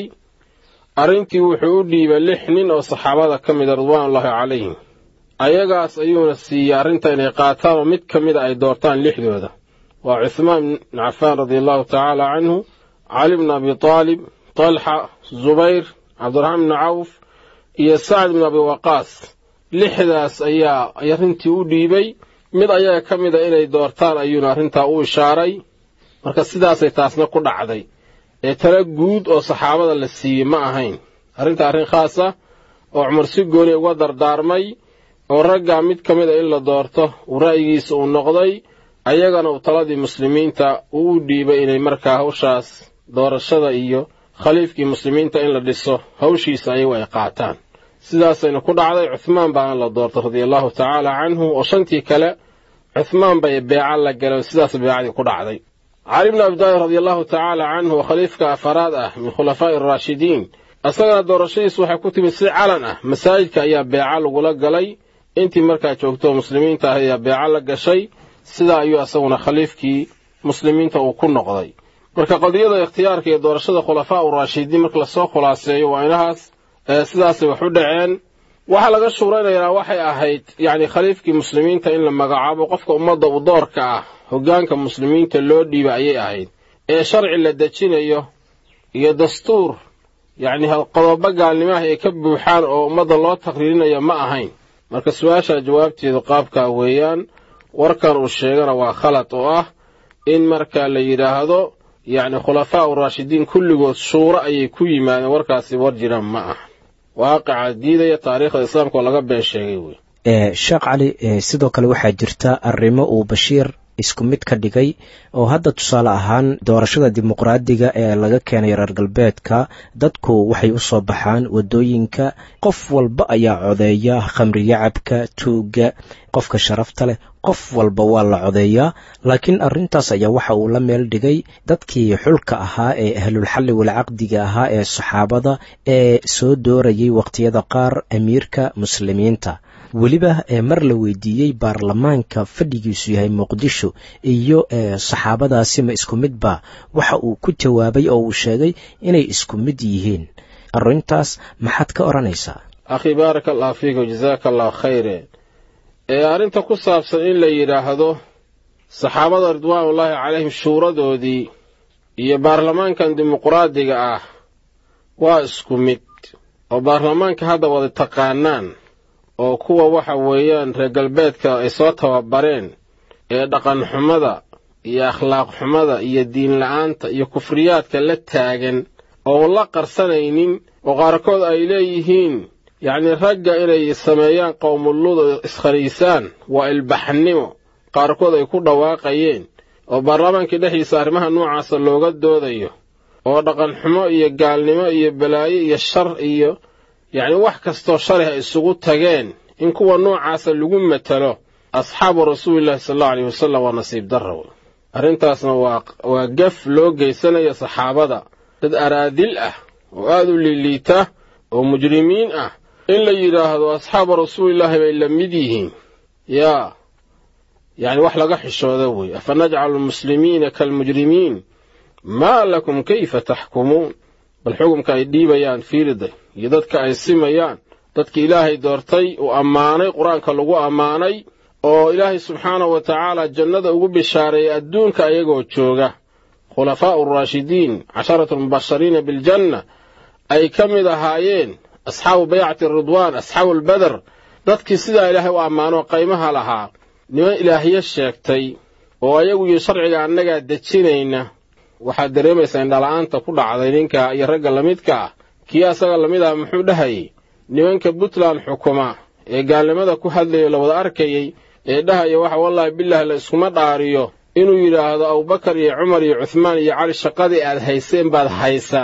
arrintii wuxuu u dhiibay lix nin oo saxaabada ka mida ridwaanullaahi calayhim ayagaas ayuuna siiyey arrinta inay qaataan oo mid ka mida ay doortaan lixdooda waa cuhmaan ibn cafaan radia allahu tacaala canhu cali bn abi taalib talxa zubayr cabdiraxmaan bni cawf iyo sacd bn abi waqaas lixdaas ayaa arrintii u dhiibay mid ayaga ka mida inay doortaan ayuuna arrintaa u ishaaray marka sidaasay taasna ku dhacday ee tala guud oo saxaabada la siiyey ma ahayn arrinta arrin khaas ah oo cumar si gooni uga dardaarmay oo raggaa mid ka mida in la doorto uu ra'yigiisa uu noqday ayagana uu taladii muslimiinta uu u dhiibay inay markaa hawshaas doorashada iyo khaliifkii muslimiinta in la dhiso hawshiisa ayagu ay qaataan sidaasayna ku dhacday cuhmaan baana la doortay radia allahu tacaala canhu oo shantii kale cuhmaan bay beeca la galeen sidaas beecadii ku dhacday cali bni abidaalib radia allahu tacaala canhu oo khaliifka afaraad ah min khulafaa'i araashidiin isagana doorashadiisu waxay ku timid si calan ah masaajidka ayaa beeca lagula galay intii markaa joogto muslimiinta ah ayaa beeca la gashay sidaa ayuu isaguna khaliifkii muslimiinta uu ku noqday marka qadiyada ikhtiyaarka iyo doorashada khulafaa u raashidiin marka lasoo khulaaseeyo waa inahaas sidaasay wax u dhaceen waxaa laga shuuraynayaa waxay ahayd yacni khaliifkii muslimiinta in la magacaabo qofka ummadda u doorka ah hoggaanka muslimiinta loo dhiiba ayay ahayd ee sharci la dejinayo iyo dastuur yacni qodobo gaalnimaha ay ka buuxaan oo ummadda loo taqriirinayo ma ahayn marka su-aasha jawaabteedu qaabkaa weeyaan warkan uu sheegana waa khalad oo ah in marka la yidhaahdo yacni khulafaa u raashidiin kulligood shuuro ayay ku yimaadeen warkaasi war jiraan ma aha waaqica diidaya taariikhda islaamka oo laga been sheegay wey sheekh cali sidoo kale waxaa jirta arrimo uu bashiir isku mid ka dhigay oo hadda tusaale ahaan doorashada dimuqraadiga ee laga keenay reer galbeedka dadku waxay u soo baxaan waddooyinka qof walba ayaa codeeya khamriyacabka tuugga qofka sharafta leh qof walba waa la codeeyaa laakiin arrintaas ayaa waxa uu la meel dhigay dadkii xulka ahaa ee ahlulxalli walcaqdiga ahaa ee saxaabada ee soo doorayay wakhtiyada qaar amiirka muslimiinta weliba mar la weydiiyey baarlamaanka fadhigiisu yahay muqdisho iyo saxaabadaasi ma isku midba waxa uu ku jawaabay oo uu sheegay inay isku mid yihiin arrintaas maxaad ka odhanaysaa akhi baaraka allah fiika jazaaka allah khayre ee arrinta ku saabsan in la yidhaahdo saxaabada ridwaanullaahi calayhim shuuradoodii iyo baarlamaankan dimuqraadiga ah waa isku mid oo baarlamaanka hadda wada taqaanaan oo kuwa waxa weeyaan reer galbeedka ay soo tababareen ee dhaqan xumada iyo akhlaaq xumada iyo diin la'aanta iyo kufriyaadka la taagan oon la qarsanaynin oo qaarkood ay leeyihiin yacnii ragga inay sameeyaan qowmuluda iskhaniisaan waa ilbaxnimo qaarkood ay ku dhawaaqayeen oo baarlamaankii dhexdiisa arrimaha noocaasa looga doodayo oo dhaqan xumo iyo gaalnimo iyo balaayo iyo shar iyo yacni wax kastoo shalih ay isugu tageen in kuwa noocaasa lagu matalo asxaabu rasuulillahi sala allau alayh wasalam waa nasiib darra wey arrintaasna waa waa gaf loo geysanaya saxaabada dad araadil ah oo aad u liiliita oo mujrimiin ah in la yidhaahdo asxaabu rasuulillaahi bay la mid yihiin yaa yacni wax laga xishooda wey afa najcalu almuslimiina kaalmujrimiin maa lakum kayfa taxkumuun bal xukumka ay dhiibayaan fiiriday iyo dadka ay simayaan dadki ilaahay doortay uu ammaanay qur-aanka lagu ammaanay oo ilaahay subxaanahu wa tacaala jannada ugu bishaareeyay adduunka ayagoo jooga khulafaa'u araashidiin casharatu almubashariina biljanna ay ka mid ahaayeen asxaabu baycati ridwaan asxaabu albeder dadkii sidaa ilaahay u ammaanoo qaymaha lahaa niman ilaahyo sheegtay oo ayagu iyo sharciga annagaa dejinayna waxaad dareemaysaa indhala'aanta ku dhacday ninka iyo ragga lamidka ah kii asaga lamid ah muxuu dhahayey nimanka puntland xukuma ee gaalnimada ku hadlayo la wada arkayey ee dhahaya waxa wallaahi bilaahi la iskuma dhaariyo inuu yidhaahdo abubakar iyo cumar iyo cuhmaan iyo cali shaqadii aad hayseen baad haysaan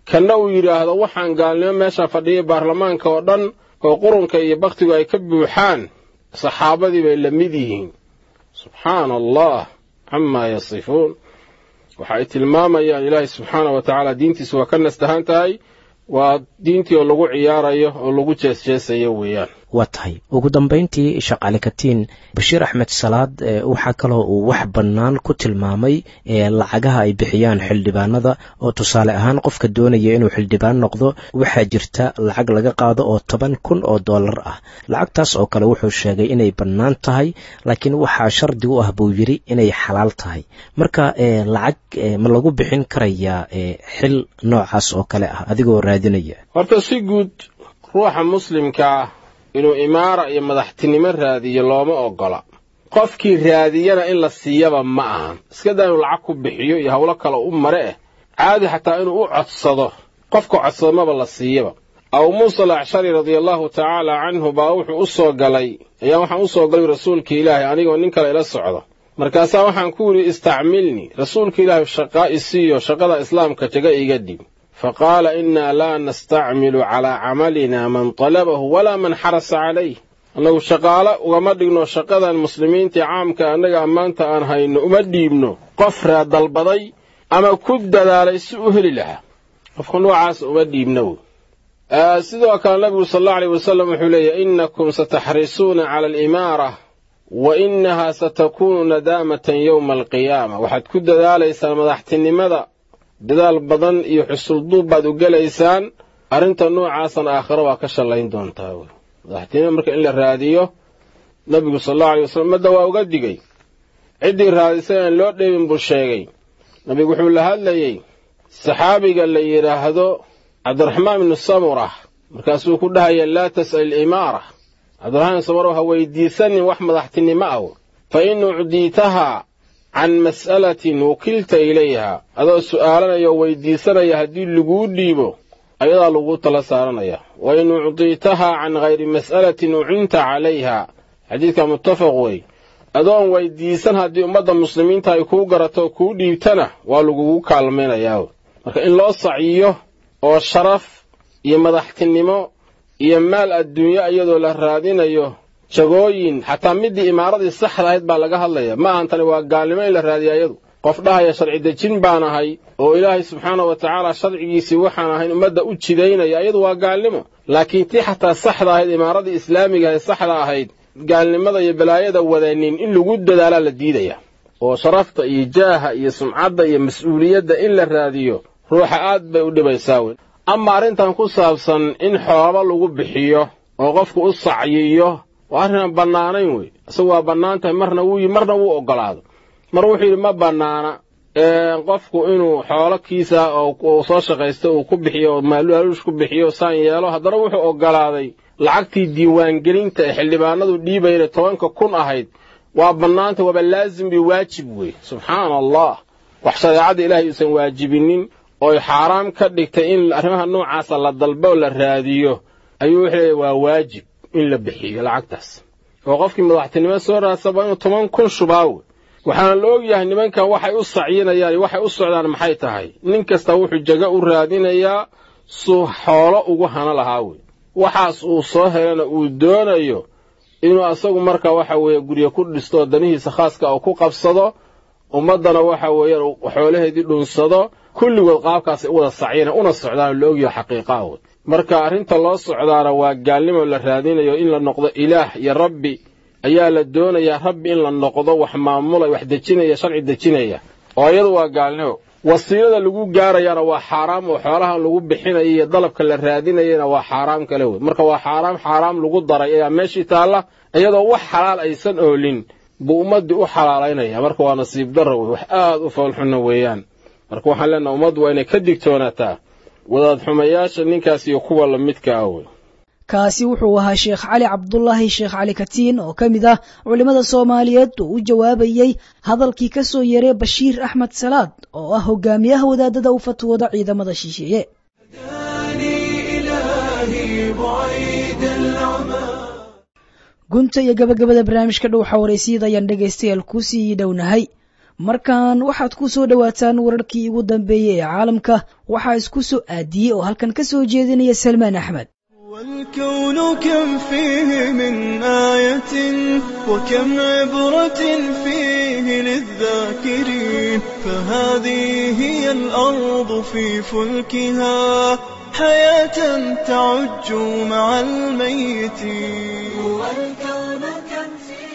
kanna uu yidhaahdo waxaan gaalnimo meesha fadhiyay baarlamaanka oo dhan oo qurunka iyo bakhtigu ay ka buuxaan saxaabadii bay la mid yihiin subxaana allah camaa yasifuun waxa ay tilmaamayaan ilaahay subxaana wa tacaala diintiisu waa ka nastahan tahay waa diintii oo lagu ciyaarayo oo lagu jeesjeesayo weeyaan waa tahay ugu dambayntii shaqaale katiin bashiir axmed salaad waxaa kaloo uu wax bannaan ku tilmaamay lacagaha ay bixiyaan xildhibaanada oo tusaale ahaan qofka doonaya inuu xildhibaan noqdo waxaa jirta lacag laga qaado oo toban kun oo dollar ah lacagtaas oo kale wuxuu sheegay inay bannaan tahay laakiin waxaa shardi u ah buu yidhi inay xalaal tahay marka lacag ma lagu bixin karayaa xil noocaas oo kale ah adigoo raadinaya horta si guud ruuxa muslimkaa inuu imaara iyo madaxtinimo raadiyo looma oggola qofkii raadiyana in la siiyaba ma ahan iskadaa inuu lacag ku bixiyo iyo howlo kale u mare eh caadi xataa inuu u codsado qofka codsado maba la siiyaba abu muusa alacshari radiallahu tacaala canhu baa wuxuu u soo galay ayaa waxaan u soo galay rasuulka ilaahay anigoo nin kale ila socdo markaasaa waxaan ku yidhi istacmilnii rasuulka ilaahay shaqaa isiiyo shaqada islaamka jaga iga dhib faqaala innaa laa nastacmilu calaa camalina man talabahu walaa man xarasa calayh annagu shaqaale ugama dhigno shaqadan muslimiintii caamka annaga ammaanta aan hayno uma dhiibno qof raa dalbaday ama ku dadaalay si u heli lahaa qofka noocaas uma dhiibno wey sidoo kale nabigu sal allau aleyh wasalam wuxuu leeyahy innakum sataxrisuuna cala alimaara wa innahaa satakuunu nadaamatan yowma alqiyaama waxaad ku dadaalaysaan madaxtinimada dadaal badan iyo xusulduub baad u gelaysaan arrinta noocaasana aakhiro waa ka shallayn doontaa wey madaxtinimo marka in la raadiyo nabigu sal allau alay wasalam madda waa uga digay ciddii raadisay aan loo dheebin buu sheegay nabigu wuxuu la hadlayey saxaabiga la yidhaahdo cabdiraxmaan ibnu samura markaasuu ku dhahaya laa tas'al ilimaara cabdiraxmaan ibnu samura ha weydiisanin wax madaxtinimo ah fa in ucdiitahaa can mas'alatin wukilta ilayha adoo su'aalanaya oo weydiisanaya haddii laguu dhiibo ayadaa laguu tala saaranaya wa in ucdiitahaa can hayri mas'alatin ucinta calayha xadiidka muttafaq wey adoon weydiisan haddii ummadda muslimiinta ay kuu garato oo kuu dhiibtana waa lagugu kaalmaynayaa marka in loo saciyo oo sharaf iyo madaxtinimo iyo maal adduunyo iyadoo la raadinayo jagooyin xataa middii imaaradii saxda ahayd baa laga hadlaya ma ahan tani waa gaalnimo in la raadiya iyadu qof dhahaya sharci dejin baan ahay oo ilaahay subxaana wa tacaala sharcigiisii waxaan ahayn ummadda u jidaynaya iyadu waa gaalnimo laakiin tii xataa saxda ahayd imaaradii islaamiga ee saxda ahayd gaalnimada iyo balaayada wadanin in lagu dadaalaa la diidaya oo sharafta iyo jaaha iyo sumcadda iyo mas-uuliyadda in la raadiyo ruuxa aad bay u dhibaysaa wey ama arrintan ku saabsan in xoolo lagu bixiyo oo qofku u sacyiyo waa arrinaan bannaanayn wey isagu waa bannaan tahay marna wuu marna wuu oggolaado mar wuxuu yidhi ma bannaana qofku inuu xoolo kiisa oo soo shaqaysto uu ku bixiyo oo maaluush ku bixiyo saan yeelo haddana wuxuu oggolaaday lacagtii diiwaangelinta ee xildhibaanadu dhiibayna tobanka kun ahayd waa bannaanta waaba laazim bi waajib wey subxaana allah wax shareecadda ilaahay uusan waajibinin ooy xaaraam ka dhigtay in arrimaha noocaasa la dalbo oo la raadiyo ayuu wuxuu leeyahy waa waajib in la bixiyo lacagtaas oo qofkii madaxtinimo soo raadsaba inuu toban kun shubaawe waxaana la ogyahay nimankan waxay u sacyinayaan iyo waxay u socdaan maxay tahay nin kasta wuxuu jago u raadinayaa suu xoolo ugu hana lahaa wey waxaas uu soo helana uu doonayo inuu asagu marka waxa weeye guryo ku dhisto oo danihiisa khaaska uu ku qabsado ummaddana waxa weeyaan xoolaheedii dhunsado kulligood qaabkaasay u wada sacyina una socdaan la ogyaho xaqiiqaa wey marka arrinta loo socdaana waa gaalnimo la raadinayo in la noqdo ilaah iyo rabbi ayaa la doonayaa rabbi in la noqdo wax maamulay wax dejinaya sharci dejinaya oo iyadu waa gaalnimo wasiilada lagu gaarayaana waa xaaraam oo xoolahan lagu bixinaya iyo dalabka la raadinayana waa xaaraam kale wey marka waa xaaraam xaaraam lagu daray ayaa meeshii taalla iyadoo wax xalaal aysan oolin buu ummaddii u xalaalaynaya marka waa nasiib darro wey wax aad u foolxunna weeyaan marka waxaan leenaha ummaddu waa inay ka digtoonaataa wadaad xumayaasha ninkaas iyo kuwa la midka ah wey kaasi wuxuu ahaa sheekh cali cabdulaahi sheekh cali katiin oo ka mid ah culimmada soomaaliyeed oo u jawaabayey hadalkii ka soo yeeray bashiir axmed salaad oo ah hogaamiyaha wadaadada u fatwooda ciidamada shisheeye gunta iyo gabagabada barnaamijka dhow xawareysiyada ayaan dhegaystayaal kusii dhownahay markan waxaad ku soo dhowaataan wararkii ugu dambeeyey ee caalamka waxaa isku soo aadiyey oo halkan ka soo jeedinaya salmaan axmed والكون كم فيه من آية وكم عبرة فيه للذاكرين فهذه هي الأرض في فلكها حياة تعج مع الميتين والكون كم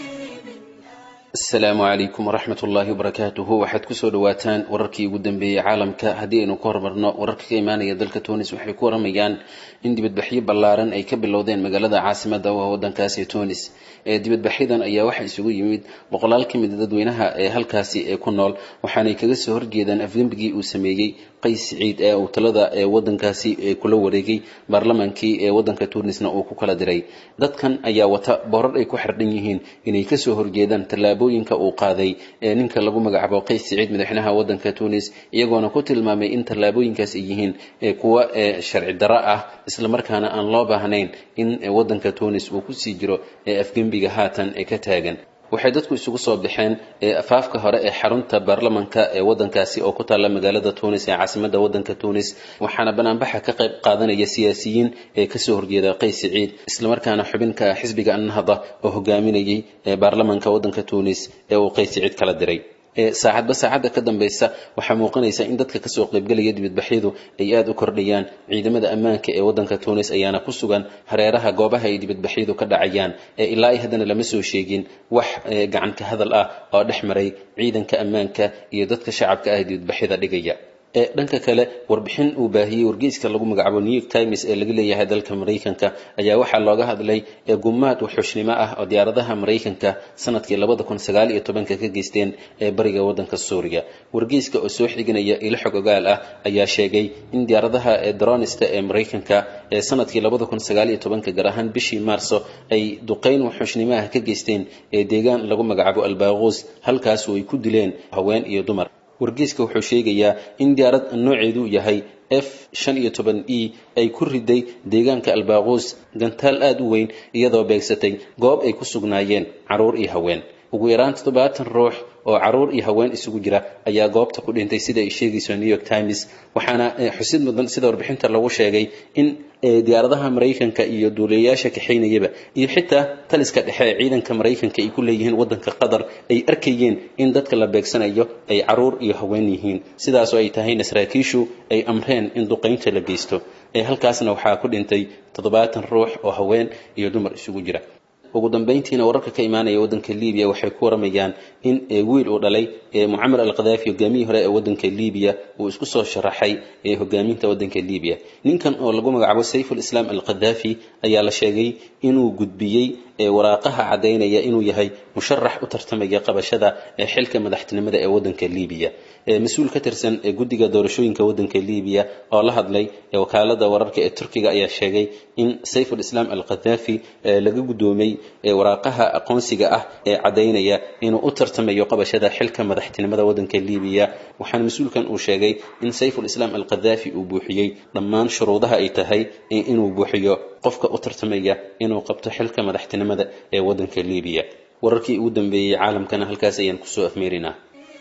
asalaamu calaykum waraxmat ullaahi wabarakaatuhu waxaad kusoo dhawaataan wararkii ugu dambeeyey caalamka haddii aynu ka hormarno wararka ka imaanaya dalka tunis waxay ku waramayaan in dibadbaxyo ballaaran ay ka bilowdeen magaalada caasimada oo wadankaasi tunis ee dibadbaxyadan ayaa waxaa isugu yimid boqolaal ka mida dadweynaha ee halkaasi ee ku nool waxaanay kaga soo horjeedaan afgembigii uu sameeyey qays siciid ee uu talada ee wadankaasi ee kula wareegay baarlamaankii ee wadanka tunisna uu ku kala diray dadkan ayaa wata boorar ay ku xardhan yihiin inay kasoo horjeedaan tallaabooyinka uu qaaday ee ninka lagu magacaabo qays siciid madaxweynaha wadanka tunis iyagoona ku tilmaamay in tallaabooyinkaas ay yihiin kuwa sharci darro ah islamarkaana aan loo baahnayn in wadanka tunis uu kusii jiro ee afgembiga haatan ee ka taagan waxay dadku isugu soo baxeen afaafka hore ee xarunta baarlamanka ee wadankaasi oo ku taalla magaalada tunis ee caasimada wadanka tunis waxaana banaanbaxa ka qayb qaadanaya siyaasiyiin ee kasoo horjeeda qays siciid islamarkaana xubinka xisbiga annahda oo hogaaminayay baarlamanka wadanka tunis ee uu qays siciid kala diray saacadba saacadda ka dambeysa waxaa muuqanaysa in dadka kasoo qaybgelaya dibadbaxyadu ay aada u kordhayaan ciidamada ammaanka ee wadanka tunis ayaana ku sugan hareeraha goobaha ay dibadbaxyadu ka dhacayaan ilaa ay haddana lama soo sheegin wax gacanka hadal ah oo dhex maray ciidanka ammaanka iyo dadka shacabka ah ee dibadbaxyada dhigaya dhanka kale warbixin uu baahiyey wargeyska lagu magacaabo new york times ee laga leeyahay dalka maraykanka ayaa waxaa looga hadlay gumaad waxxushnimo ah oo diyaaradaha maraykanka sanadkii labada kun sagaal iyo tobanka ka geysteen ee bariga wadanka suuriya wargeyska oo soo xiginaya ilo xog ogaal ah ayaa sheegay in diyaaradaha dronista ee maraykanka ee sanadkii labada kun sagaal iyo tobanka gaar ahaan bishii maarso ay duqeyn waxxushnimo ah ka geysteen ee deegaan lagu magacaabo albaaquus halkaas oo ay ku dileen haween iyo dumar wargeyska wuxuu sheegayaa in diyaarad nooceedu yahay f shan iyo toban e ay ku riday deegaanka albaaquus gantaal aada u weyn iyadoo beegsatay goob ay ku sugnaayeen caruur iyo haween ugu yaraan toddobaatan ruux oo caruur iyo haween isugu jira ayaa goobta ku dhintay sida ay sheegayso new york times waxaana xusid mudan sida warbixinta lagu sheegay in diyaaradaha maraykanka iyo duuliyayaasha kaxaynayaba iyo xitaa taliska dhexe ee ciidanka maraykanka ay ku leeyihiin wadanka qatar ay arkayeen in dadka la beegsanayo ay caruur iyo haween yihiin sidaasoo ay tahayna saraakiishu ay amreen in duqaynta la geysto halkaasna waxaa ku dhintay toddobaatan ruux oo haween iyo dumar isugu jira ugu dambeyntiina wararka ka imaanaya wadanka libiya waxay ku waramayaan in wiil uu dhalay mucamar al khadaafi hogaamiyihii hore ee wadanka libiya uu isku soo sharaxay hogaaminta wadanka libiya ninkan oo lagu magacaabo sayful islaam al khadaafi ayaa la sheegay inuu gudbiyey waraaqaha caddaynaya inuu yahay musharax u tartamaya qabashada xilka madaxtinimada ee wadanka libiya mas-uul ka tirsan guddiga doorashooyinka wadanka libiya oo la hadlay wakaalada wararka ee turkiga ayaa sheegay in sayful islaam al khadaafi laga guddoomay waraaqaha aqoonsiga ah ee caddaynaya inuu u tartamayo qabashada xilka madaxtinimada wadanka libiya waxaana mas-uulkan uu sheegay in sayful islaam al khadaafi uu buuxiyey dhammaan shuruudaha ay tahay inuu buuxiyo qofka u tartamaya inuu qabto xilka madaxtinimada ee wadanka libiya wararkii ugu dambeeyey caalamkana halkaas ayaan kusoo afmeerinaa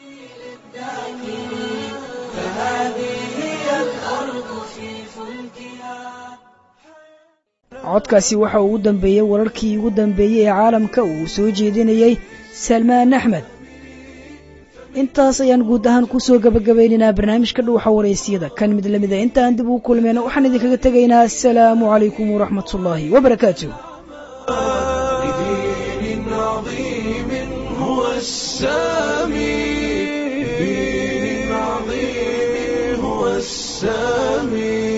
codkaasi waxa uu u dambeeyey wararkii ugu dambeeyey ee caalamka uu soo jeedinayey salmaan axmed intaas ayaan guud ahaan kusoo gabagabaynaynaa barnaamijka dhuuxa waraysiyada kan mid lamida intaan dib ugu kulmayna waxaan idinkaga tegaynaa asalaamu calaykum waraxmat ullaahi wabarakaatu بدين عظيم هو السامي بدين عظيم هو السامي